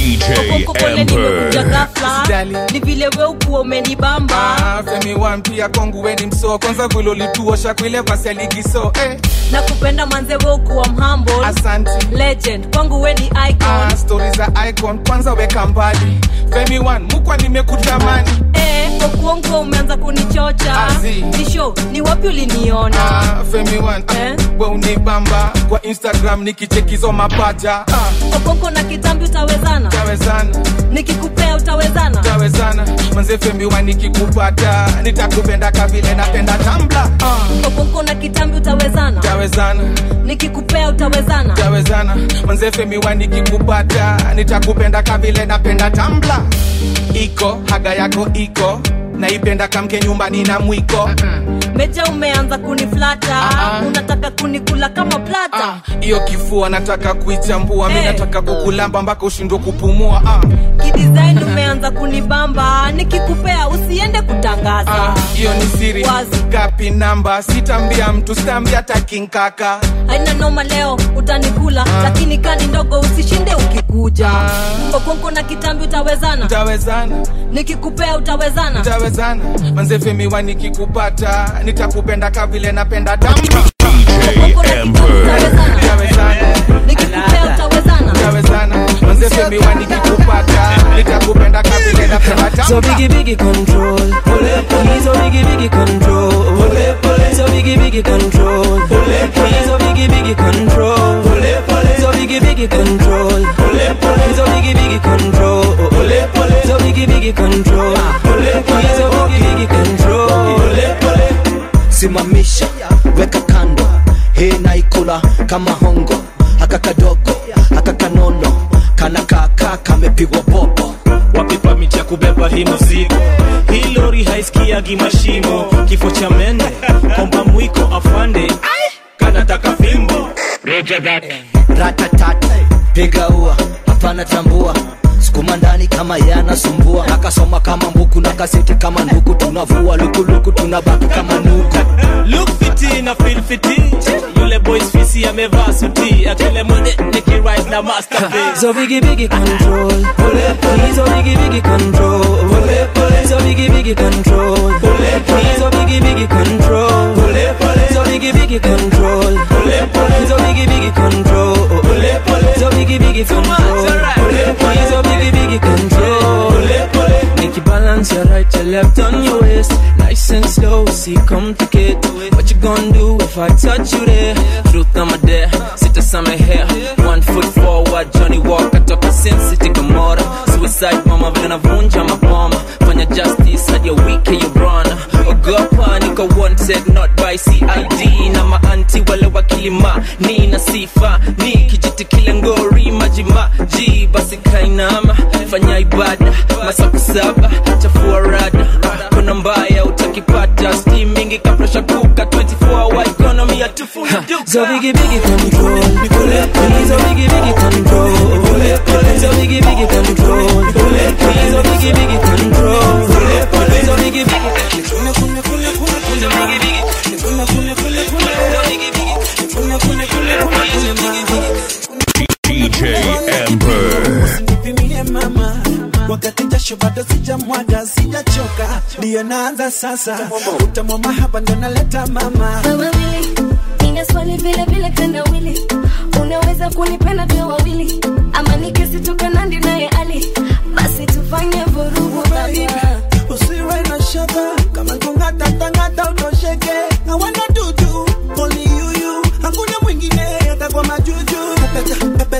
DJ nimekuja Emperor. ghafla ni vile we ukuwa umenibamba Ah, femi wan pia kwangu weni msoo kwanza vile ulituosha kwile vasi aligiso eh. na kupenda manze we ukuwa mhamble Asante. legend kwangu we ni icon ah, stori za icon kwanza weka mbali femi wan mukwa nimekutamani eh, kwa kuongo umeanza kunichocha Azi. ni show ni wapi uliniona ah, femi wan eh? we unibamba kwa instagram nikichekizo mapaja ah, okoko na kitambi utawezana tawezana nikikupea utawezana tawezana manze femi wan nikikupata nitakupenda kavile napenda tambla ah, okoko na kitambi utawezana tawezana nikikupea utawezana tawezana manze femi wan nikikupata nitakupenda kavile napenda tambla iko haga yako iko naipenda kamke nyumbani na mwiko meja umeanza kuniflata Ah, ah. unataka kunikula kama plata hiyo kifua nataka kuichambua mi Eh. nataka kukulamba mpaka ushindwe kupumua ah. kidesign umeanza kunibamba nikikupea usiende kutangaza Ah, hiyo ni siri gapi namba sitambia mtu sitambia takinkaka haina noma leo utanikula lakini kani ndogo usishinde ukikuja okonko na kitambi utawezana tawezana nikikupea utawezana tawezana manzefemiwa nikikupata nitakupenda kavile napenda tamba nikikupea utawezana tawezana manzefemiwa nikikupata nitakupenda kavile napenda tamba So biggie biggie control. Please so biggie biggie control. So biggie biggie control. Please so biggie biggie control. So biggie biggie control. Please so biggie biggie control. So biggie biggie control. Please so biggie biggie control. simamisha weka kando hii naikula kama hongo haka kadogo haka kanono kana kaka kamepigwa popo wapipa miti ya kubeba hii mzigo hii lori haisikiagi mashimo kifo cha mende komba mwiko afande kanataka fimbo ratatat piga ua hapana tambua sukuma ndani kama yanasumbua akasoma kama mbuku na kaseti kama nduku tunavua lukuluku tunabaki kama nuku look fiti na feel fiti yule boys fisi amevaa suti akile mwende nikirise na masterpiece So biggie biggie control. Please so biggie biggie control. So biggie biggie control. Please so biggie biggie control. So biggie biggie control. Please so biggie biggie control. So biggie biggie control. Please so biggie biggie control. Make you balance your right, your left on your waist. Nice and slow, see complicate. What you gonna do if I touch you there? Truth I'm a dare, sit a summer hair. One foot forward, Johnny Walker toka Sin City Gomorrah. Suicide mama vile navunja maboma. Fanya justice hadi ya wiki ya brana. Ogopa niko wanted not by CID na maanti wale wakilima ni na sifa ni kijiti kile ngori majima ji basi kainama fanya ibada masaku saba chafua rada kuna mbaya utakipata steam mingi kapresha kuka 24 hour economy ya tufuni So biggie biggie control. Please so biggie biggie control. So biggie biggie control. Please so biggie biggie control. So biggie biggie DJ Emperor. nipimie mama wakati jasho bado sijamwaga sijachoka ndiyo naanza sasa utamwa hapa ndo naleta mama wawili nina swali vile vile kanda wili unaweza kunipenda tu wawili ama nikisitoka nandi naye ali basi tufanye vurugu baba usiwe na shaka kama kungatatangata utosheke na wana dudu only you you hakuna mwingine hata kwa majuju pepeta pepeta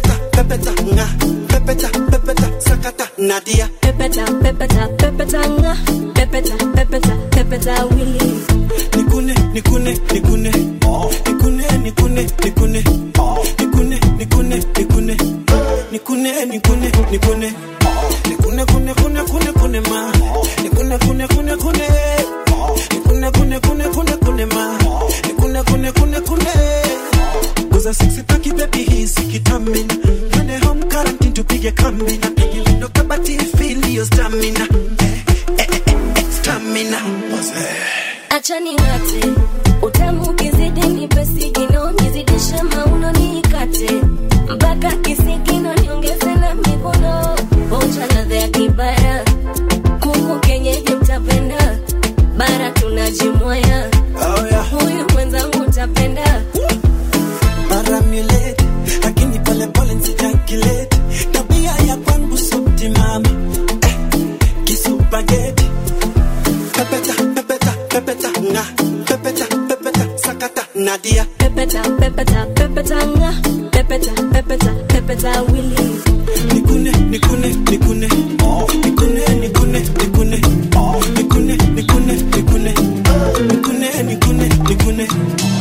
pepeta nga pepeta pepeta sakata nadia pepeta pepeta pepeta nga pepeta pepeta pepeta wili nikune nikune nikune nikune nikune nikune nikune nikune nikune nikune nikune nikune nikune kune kune kune kune ma nikune kune kune kune nikune kune kune kune kune ma nikune kune kune kune Guza sexy paki baby hizi kitamina Twende home quarantine tupige kambi na pigi vindo kabati feel your stamina eh, eh, eh, eh, stamina acha ning'ate utamu ukizidi nipe sigino nizidishe mauno niikate mpaka kisigino niongeze na mikono onja ladha ya kibara kuku kenyeji mtapenda bara tunajimwaya oh, yeah. huyu mwenzangu utapenda Paramulate, lakini pole pole nsijakilete tabia ya kwangu subtimama eh, kisupageti pepeta pepeta pepeta nga pepeta pepeta sakata nadia pepeta pepeta pepeta nga pepeta pepeta pepeta wili nikune nikune nikune nikune nikune nikune nikune nikune nikune nikune nikune nikune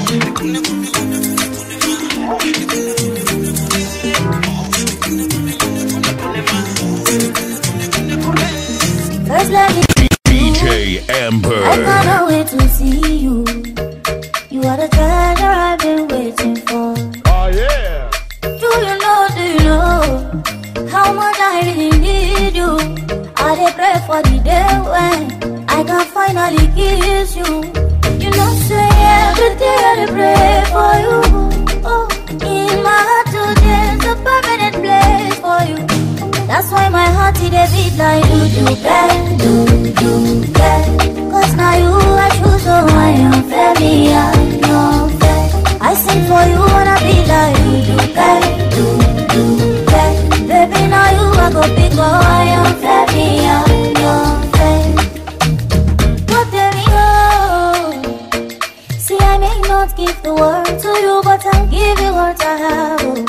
First let me DJ Amber. I can't wait to see you. You are the treasure I've been waiting for. Oh yeah. Do you know, do you know how much I really need you? I dey pray for the day when I can finally kiss you. You know, say every day I dey pray for you. Oh, in my heart today is a permanent place for you. That's why my heart it dey beat like do do bang, do do bang. Cause now you I choose, so I am fair, me I am fair. I sing for you wanna be like do do bang, do do bang. Baby now you I go pick, oh I am fair, me I am fair. But there we go. See I may not give the world to you, but I'll give you what I have. Oh.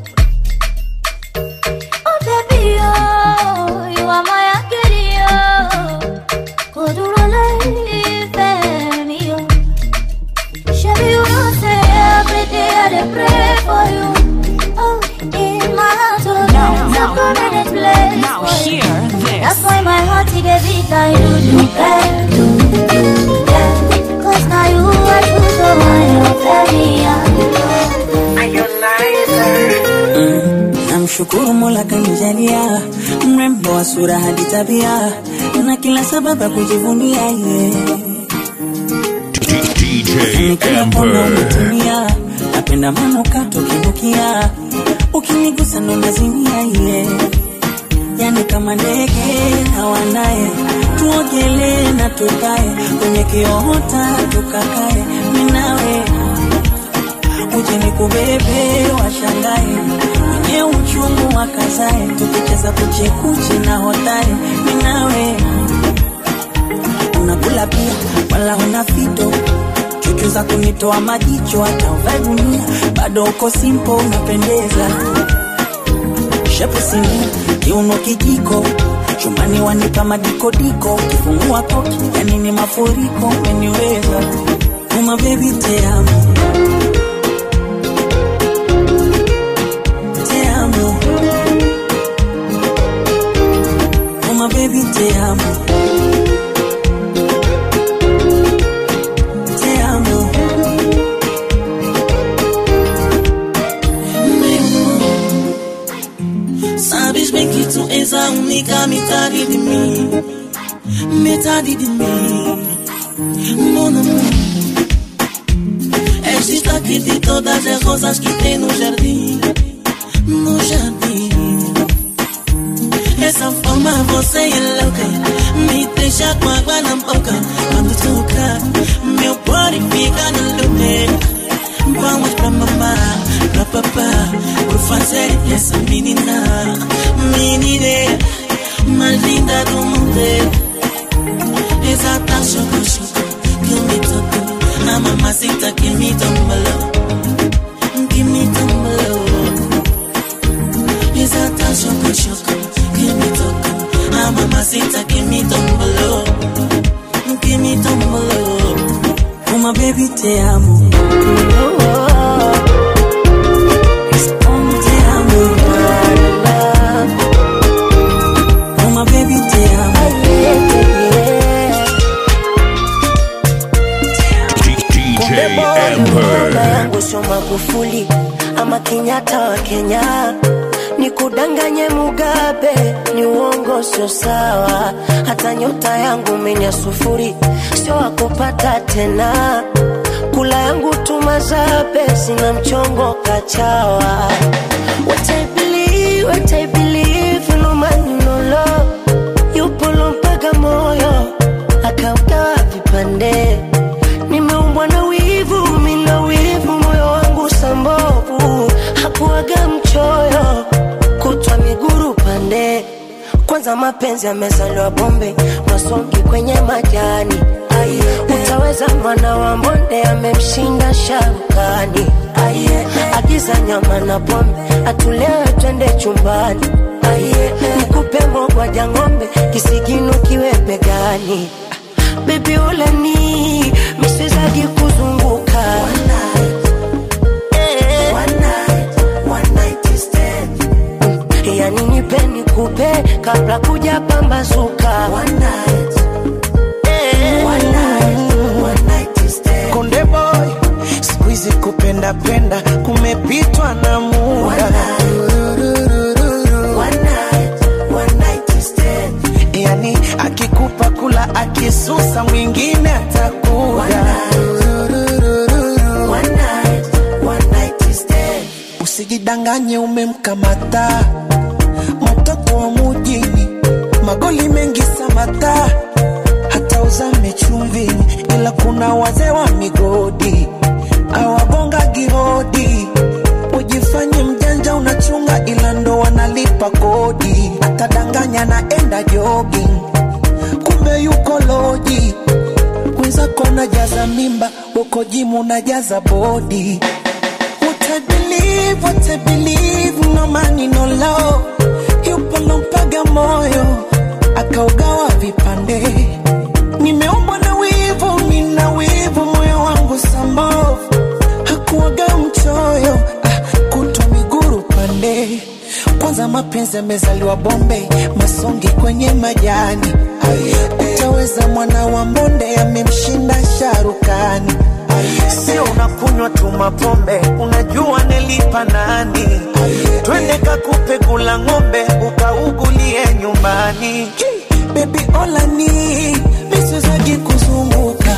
Oh baby, oh, you are my angel, oh. Kodurole femi, oh. Shabby, you know say every day I dey pray for you. Oh, in my heart, oh, now, now, a permanent place now for you. hear this. That's why my heart it dey beat like do do bang, do do bang. Cause now you are true, so I am very Mm, namshukuru mola kanijalia mrembo wa sura hadi tabia na kila sababu ya kujivunia ye DJ kila kona Amber. umetumia napenda manukato kinukia ukinigusa ndo nazimia ye yani kama ndege hawanaye tuogelee na tukae kwenye kiota tukakae minawe uje nikubebe washangae wenye uchungu wakazae tukicheza kuchekuchi na hodari minawe unakula pia wala una fito chuchu za kunitoa majicho hata uvae gunia bado uko simpo unapendeza shepu sinia kiuno kijiko chumani wanipa madikodiko kifungua koki yani ni mafuriko umeniweza uma bebi teamo te amo. Oh my baby, te amo. Te amo. Sabes bem que tu és a única metade de mim, metade de mim, mon amor. És destaque de todas as rosas que tem no jardim no jardim. Essa forma você é louca, me deixa com água na boca. Quando toca, meu body fica no lugar. Vamos pra mamá, pra papá, por fazer essa menina, menina mais linda do mundo. Exata choco choco que me tocou, a mamacita que me tombalou, que me tombalou. Mamacita, give me dombolo, give me dombolo. Uma baby te amo. Te amo. Uma baby te amo. DJ Amber. baba yangu sio Magufuli ama Kenyatta wa Kenya, ni kudanganye Mugabe, ni uongo, sio sawa. Hata nyota yangu menya sufuri, sio wakupata tena. Kula yangu tumazabe, sina mchongo kachawa. What I believe, what I believe, no man no love, yupo mpaka moyo akaugawa vipande nimeumbwa na wivu, mina wivu, moyo wangu sambovu, hakuaga mchoyo, kutwa miguru pande. Kwanza mapenzi yamezaliwa bombe, masongi kwenye majani. Aye, utaweza mwana wa mbonde amemshinda sharukani. Aye, agiza nyama na pombe, atulewe twende chumbani. Aye, nikupe mogwaja ng'ombe, kisigino kiwe begani baby ulani miswezagi kuzunguka Eh. Mm, yani nipe nikupe kabla kuja pambazuka Eh. konde boy skuizi kupenda penda kumepitwa na muda yani akikupa kula akisusa mwingine atakuja usijidanganye umemkamata mtoto wa mujini magoli mengi samata hata uzame chumvini ila kuna wazee wa migodi awagonga gihodi ujifanye mjanja unachunga ila ndo wanalipa kodi atadanganya naenda jogging kumbe yuko loji wenzako najaza mimba uko jimu najaza bodi What I believe, what I believe, no money, no love. Yupo lompaga moyo, akaugawa vipande. Nimeumbwa na wivu, mina wivu, moyo wangu sambovu. Hakuwaga mchoyo, ah, kutwa miguru pande. Kwanza mapenzi yamezaliwa bombe, masongi kwenye majani. Utaweza mwana wa mbonde, amemshinda sharukani. Sio unakunywa tu mapombe, unajua nilipa nani? Twende kakupe kula ng'ombe, ukaugulie nyumbani. Baby olani, miswezagi kuzunguka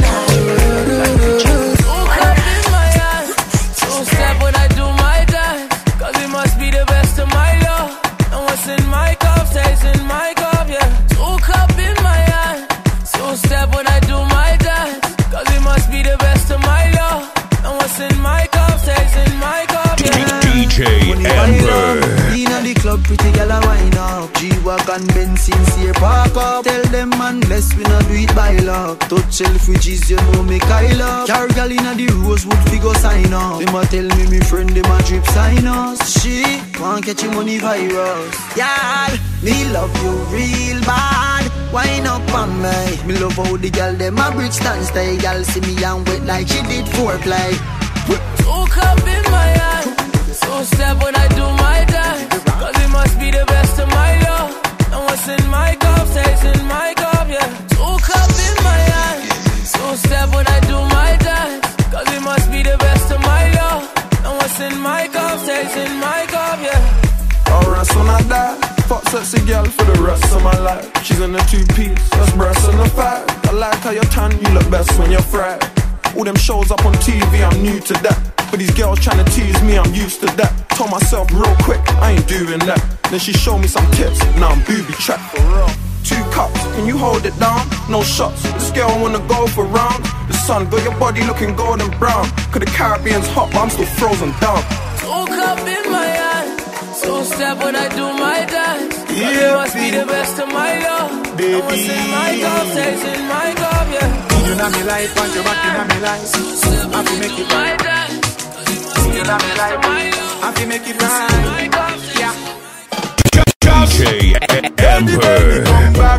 Two step when I do my dance, cause it must be the best of my love. And what's in my cup stays in my cup, yeah. Two cup in my hand. Two step when I do my dance, cause it must be the best of my love. And what's in my cup stays in my cup, yeah. DJ Amber. Inna the club, pretty girl a wine up. G-Wagon, Benz, sincere park up. Tell them man, bless we not do it by luck. Touch Selfridges, you know me Kyle up. Car girl inna the Rosewood, we go sign up. Them a tell me me friend, them a drip sign us. She want catch him money virus. Y'all, me love you real bad. Wine up on me. Me love how the girl them a bridge stand stay. Girl see me and wet like she did foreplay. Two cup in my hand. Two step when I do my dance. Cause it must be the best of my love. And what's in my cup stays in my cup, yeah. Two cup in my hand. Two step when I do my dance. Cause it must be the best of my love. And what's in my cup stays in my cup, yeah. Alright, so when I die, fuck sexy girl for the rest of my life. She's in a two piece, that's breasts and a five. I like how you're tan, you look best when you're fried. All them shows up on TV, I'm new to that. But these girls trying to tease me, I'm used to that. Told myself real quick, I ain't doing that. Then she showed me some tips, now I'm booby trapped for real. Two cups, can you hold it down? No shots, this girl wanna go for rounds. The sun got your body looking golden brown. Cause the Caribbean's hot, but I'm still frozen down. Two cup in my hand. Two step when I do my dance. Cause it Yeah, must be the best of my love. Baby. And what's in my cup stays in my cup, yeah. You know me life, and you back in me life. I feel make it right. You know me life, I feel make it right. Yeah. DJ Amber.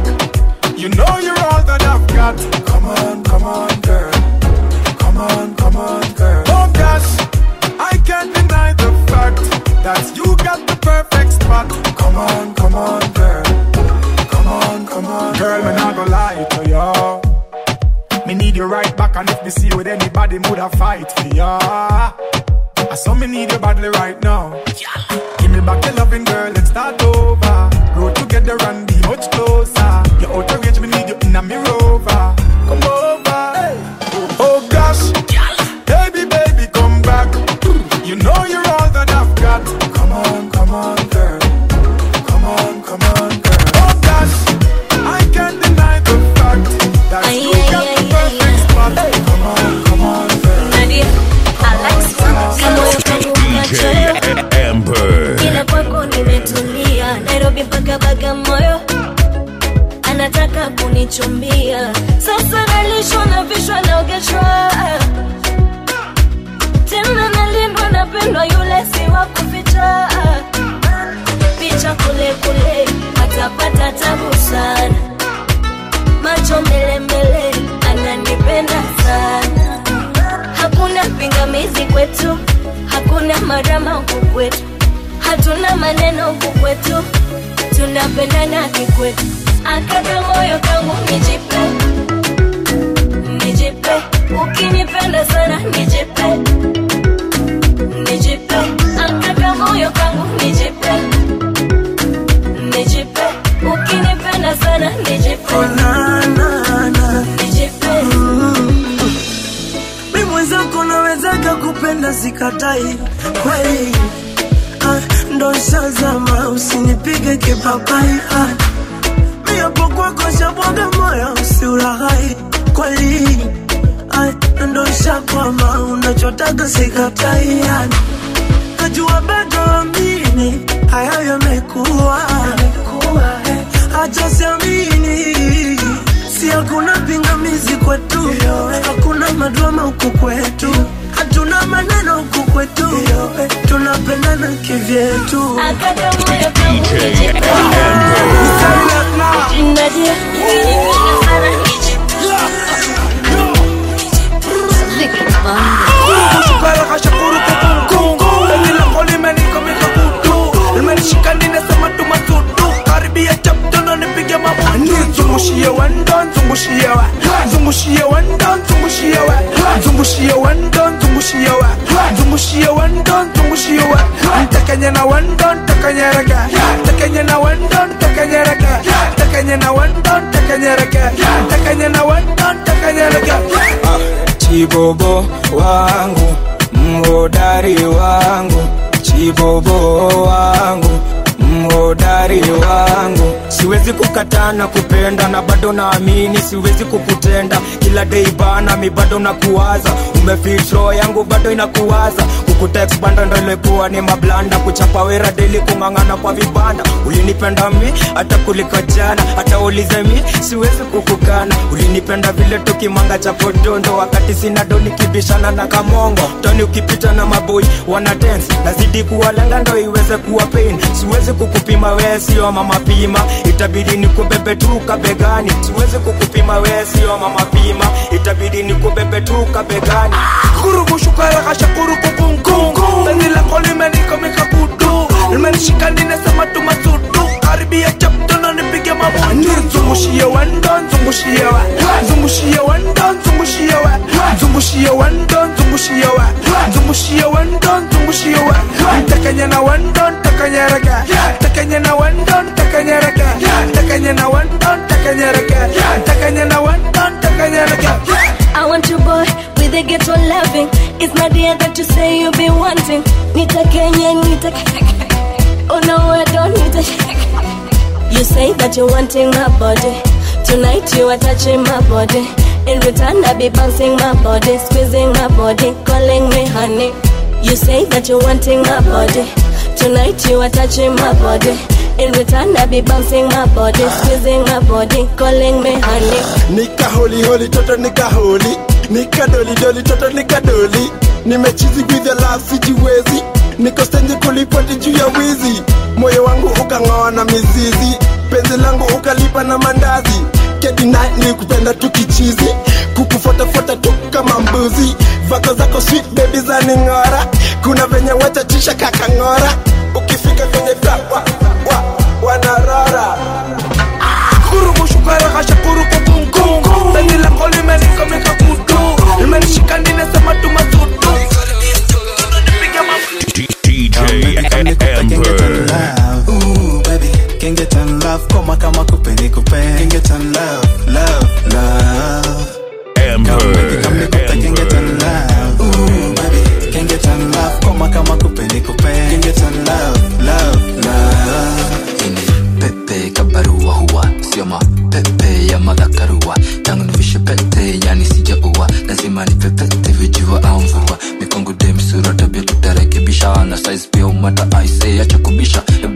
perfect spot. Come on, come on, girl. Come on, come on. Girl, me not gonna lie to you. Me need you right back, and if me see you with anybody, would I fight for ya? I saw me need you badly right now. Give me back your loving, girl. Let's start over. Grow together and be much closer. You're out of range, me need you in a mirror. Come over. Oh gosh, baby, baby, come back. You know you're all that I've got. Come on, come on, girl. Come on, come on, girl. Oh gosh, I can't deny the fact that Ay, you ay, got ay, the perfect spot. Come on, come on, girl. Nadia, Alex, kamoyo kangu kachoyo Amber. ila kwako nimetulia nairobi mpaka bagamoyo anataka kunichumbia sasa nalishwa na vishwa naogeshwa tena nalindwa napendwa yule si wa kuficha picha kule kule atapata tabu sana macho mbele mbele ananipenda sana hakuna pingamizi kwetu hakuna marama huku kwetu hatuna maneno huku kwetu tunapendana kikwetu akaka moyo kangu nijipe nijipe ukinipenda sana nijipe nijipe akaka moyo kangu nijipe nijipe ukinipenda sana nijipe nijipe mi mwenzako nawezaka kupenda sikatai kweli ah, ndo shazama usinipige kipapai ah, mi hapo kwako shabwaga moyo usiulaghai kweli ah, ndo shakwama unachotaka sikatai ah, najua bado amini hayo yamekuwa acha siamini si hakuna pingamizi kwetu hakuna madrama huku kwetu hatuna maneno huku kwetu tunapendana kivyetu Nadia, ukinipenda sana Shukara kashakuru kukungu Penzi lako limenikomika kutu Limenishika ninasema tumasudu Karibia chaptono nipige mabutu Zungushie wendo, zungushie wa Zungushie wendo, zungushie wa Zungushie wendo, zungushie wa Zungushie wendo, zungushie wa Ntakenye na wendo, ntakenye rege Ntakenye na wendo, ntakenye rege Ntakenye na wendo, ntakenye rege Ntakenye na wendo, ntakenye rege chibobo wangu mhodari wangu chibobo wangu mhodari wangu siwezi kukataa na kupenda na bado naamini siwezi kukutenda kila dei bana mi bado nakuwaza umefitro yangu bado inakuwaza kukuteksbanda ndo ilikuwa ni mablanda kuchapa wera deli kung'ang'ana kwa vibanda ulinipenda mi hata kuliko jana hata ulize mi siwezi kukukana ulinipenda vile tukimanga cha podondo wakati sina do nikibishana na kamongo toni ukipita na maboi wana dance nazidi kuwalenga ndo iweze kuwa pain siwezi kukupima wee sio mama pima itabidi nikubebe tu kabegani siwezi kukupima wee sio mama pima itabidi nikubebe tu kabegani Kurugu shukara kashakuru kukungu Penzi lako limenikomika kutu Limenishika ninasema tumasudu Karibia chaptono nipige mabutu Zungushie wendo, zungushie wa Zungushie wendo, zungushie wa Zungushie wendo, zungushie wa Zungushie wendo, zungushie wa Ntakenye na wendo, ntakenye rege Ntakenye na wendo, ntakenye rege Ntakenye na wendo, ntakenye rege Ntakenye na wendo, ntakenye rege I want you boy with a ghetto loving. It's not the that you say you be wanting. Nita Kenya, Nita. Oh no, I don't need it. You say that you're wanting my body. Tonight you are touching my body. In return, I be bouncing my body, squeezing my body, calling me honey. You say that you're wanting my body. Tonight you are touching my body. In return, I be bouncing my body, squeezing my body, calling me honey. nika holi holi toto nika holi nika doli doli toto nika doli nimechizi with the love sijiwezi niko stenje kulipoti juu ya wizi moyo wangu ukang'oa na mizizi penzi langu ukalipa na mandazi kedina ni kupenda tukichizi kukufotafuata tu kama mbuzi vako zako sweet baby za ning'ora kuna venye wachachisha kakang'ora ukifika kwenye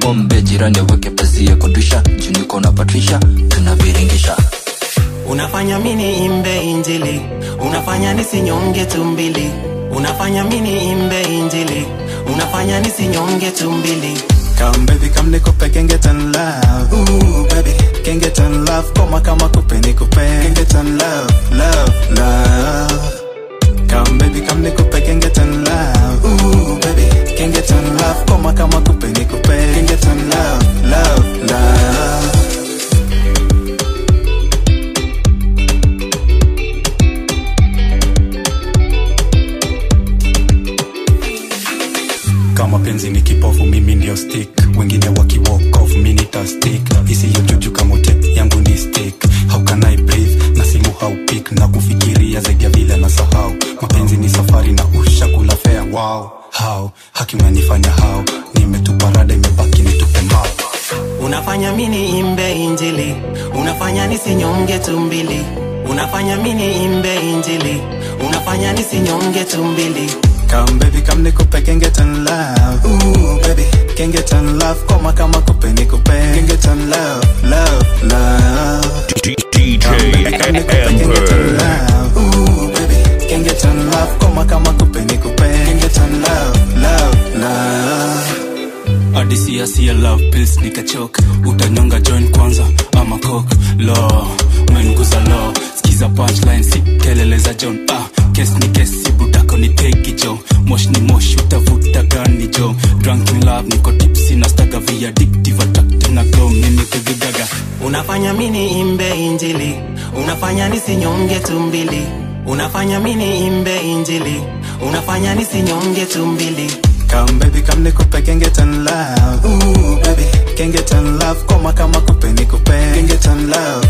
pombe jirani aweke pazia kudisha juniko na patrisha tunaviringisha unafanya mini imbe injili unafanya nisinyonge tumbili unafanya mini imbe injili unafanya nisinyonge tumbili Come baby, come nikupe can get and love. Ooh baby, can get and love. Koma kama kupe nikupe can get and love, love, love. Come baby, come nikupe can get and love. Ooh baby, can get and love. Koma kama kupe nikupe can get and love, love, love. kama penzi ni kipofu mimi ndio stick wengine waki walk off mi nita stick isiyo juju kamote yangu ni stick how can I breathe na simu haupik na kufikiria zaidi ya vile na sahau mapenzi ni safari na ushakula fea wow how haki unanifanya how nimetupa rada imebaki nitupe mbao unafanya mini imbe injili unafanya nisinyonge tumbili unafanya mini imbe injili unafanya nisinyonge tumbili Come baby, come nikupe can get and love. Ooh baby, can get and love. Koma kama kupe nikupe can get and love, love, love. DJ Amber. love. Ooh baby, can get and love. Koma kama kupe nikupe can get and love, love, love. adisiasia love pills nikachoka utanyonga join kwanza ama coke lo umeniguza lo skiza punchline si kelele za john ah kes ni kesi budako ni tegi jo mosh ni mosh utavuta gani jo drunk in love niko tipsi na staga via addictive attractive na glow mimi kugigaga unafanya mini imbe injili unafanya nisinyonge tumbili unafanya mini imbe injili unafanya nisinyonge tumbili Come baby, come nikupe can get and love. Ooh baby, can get and love. Koma kama kupe nikupe can get and love,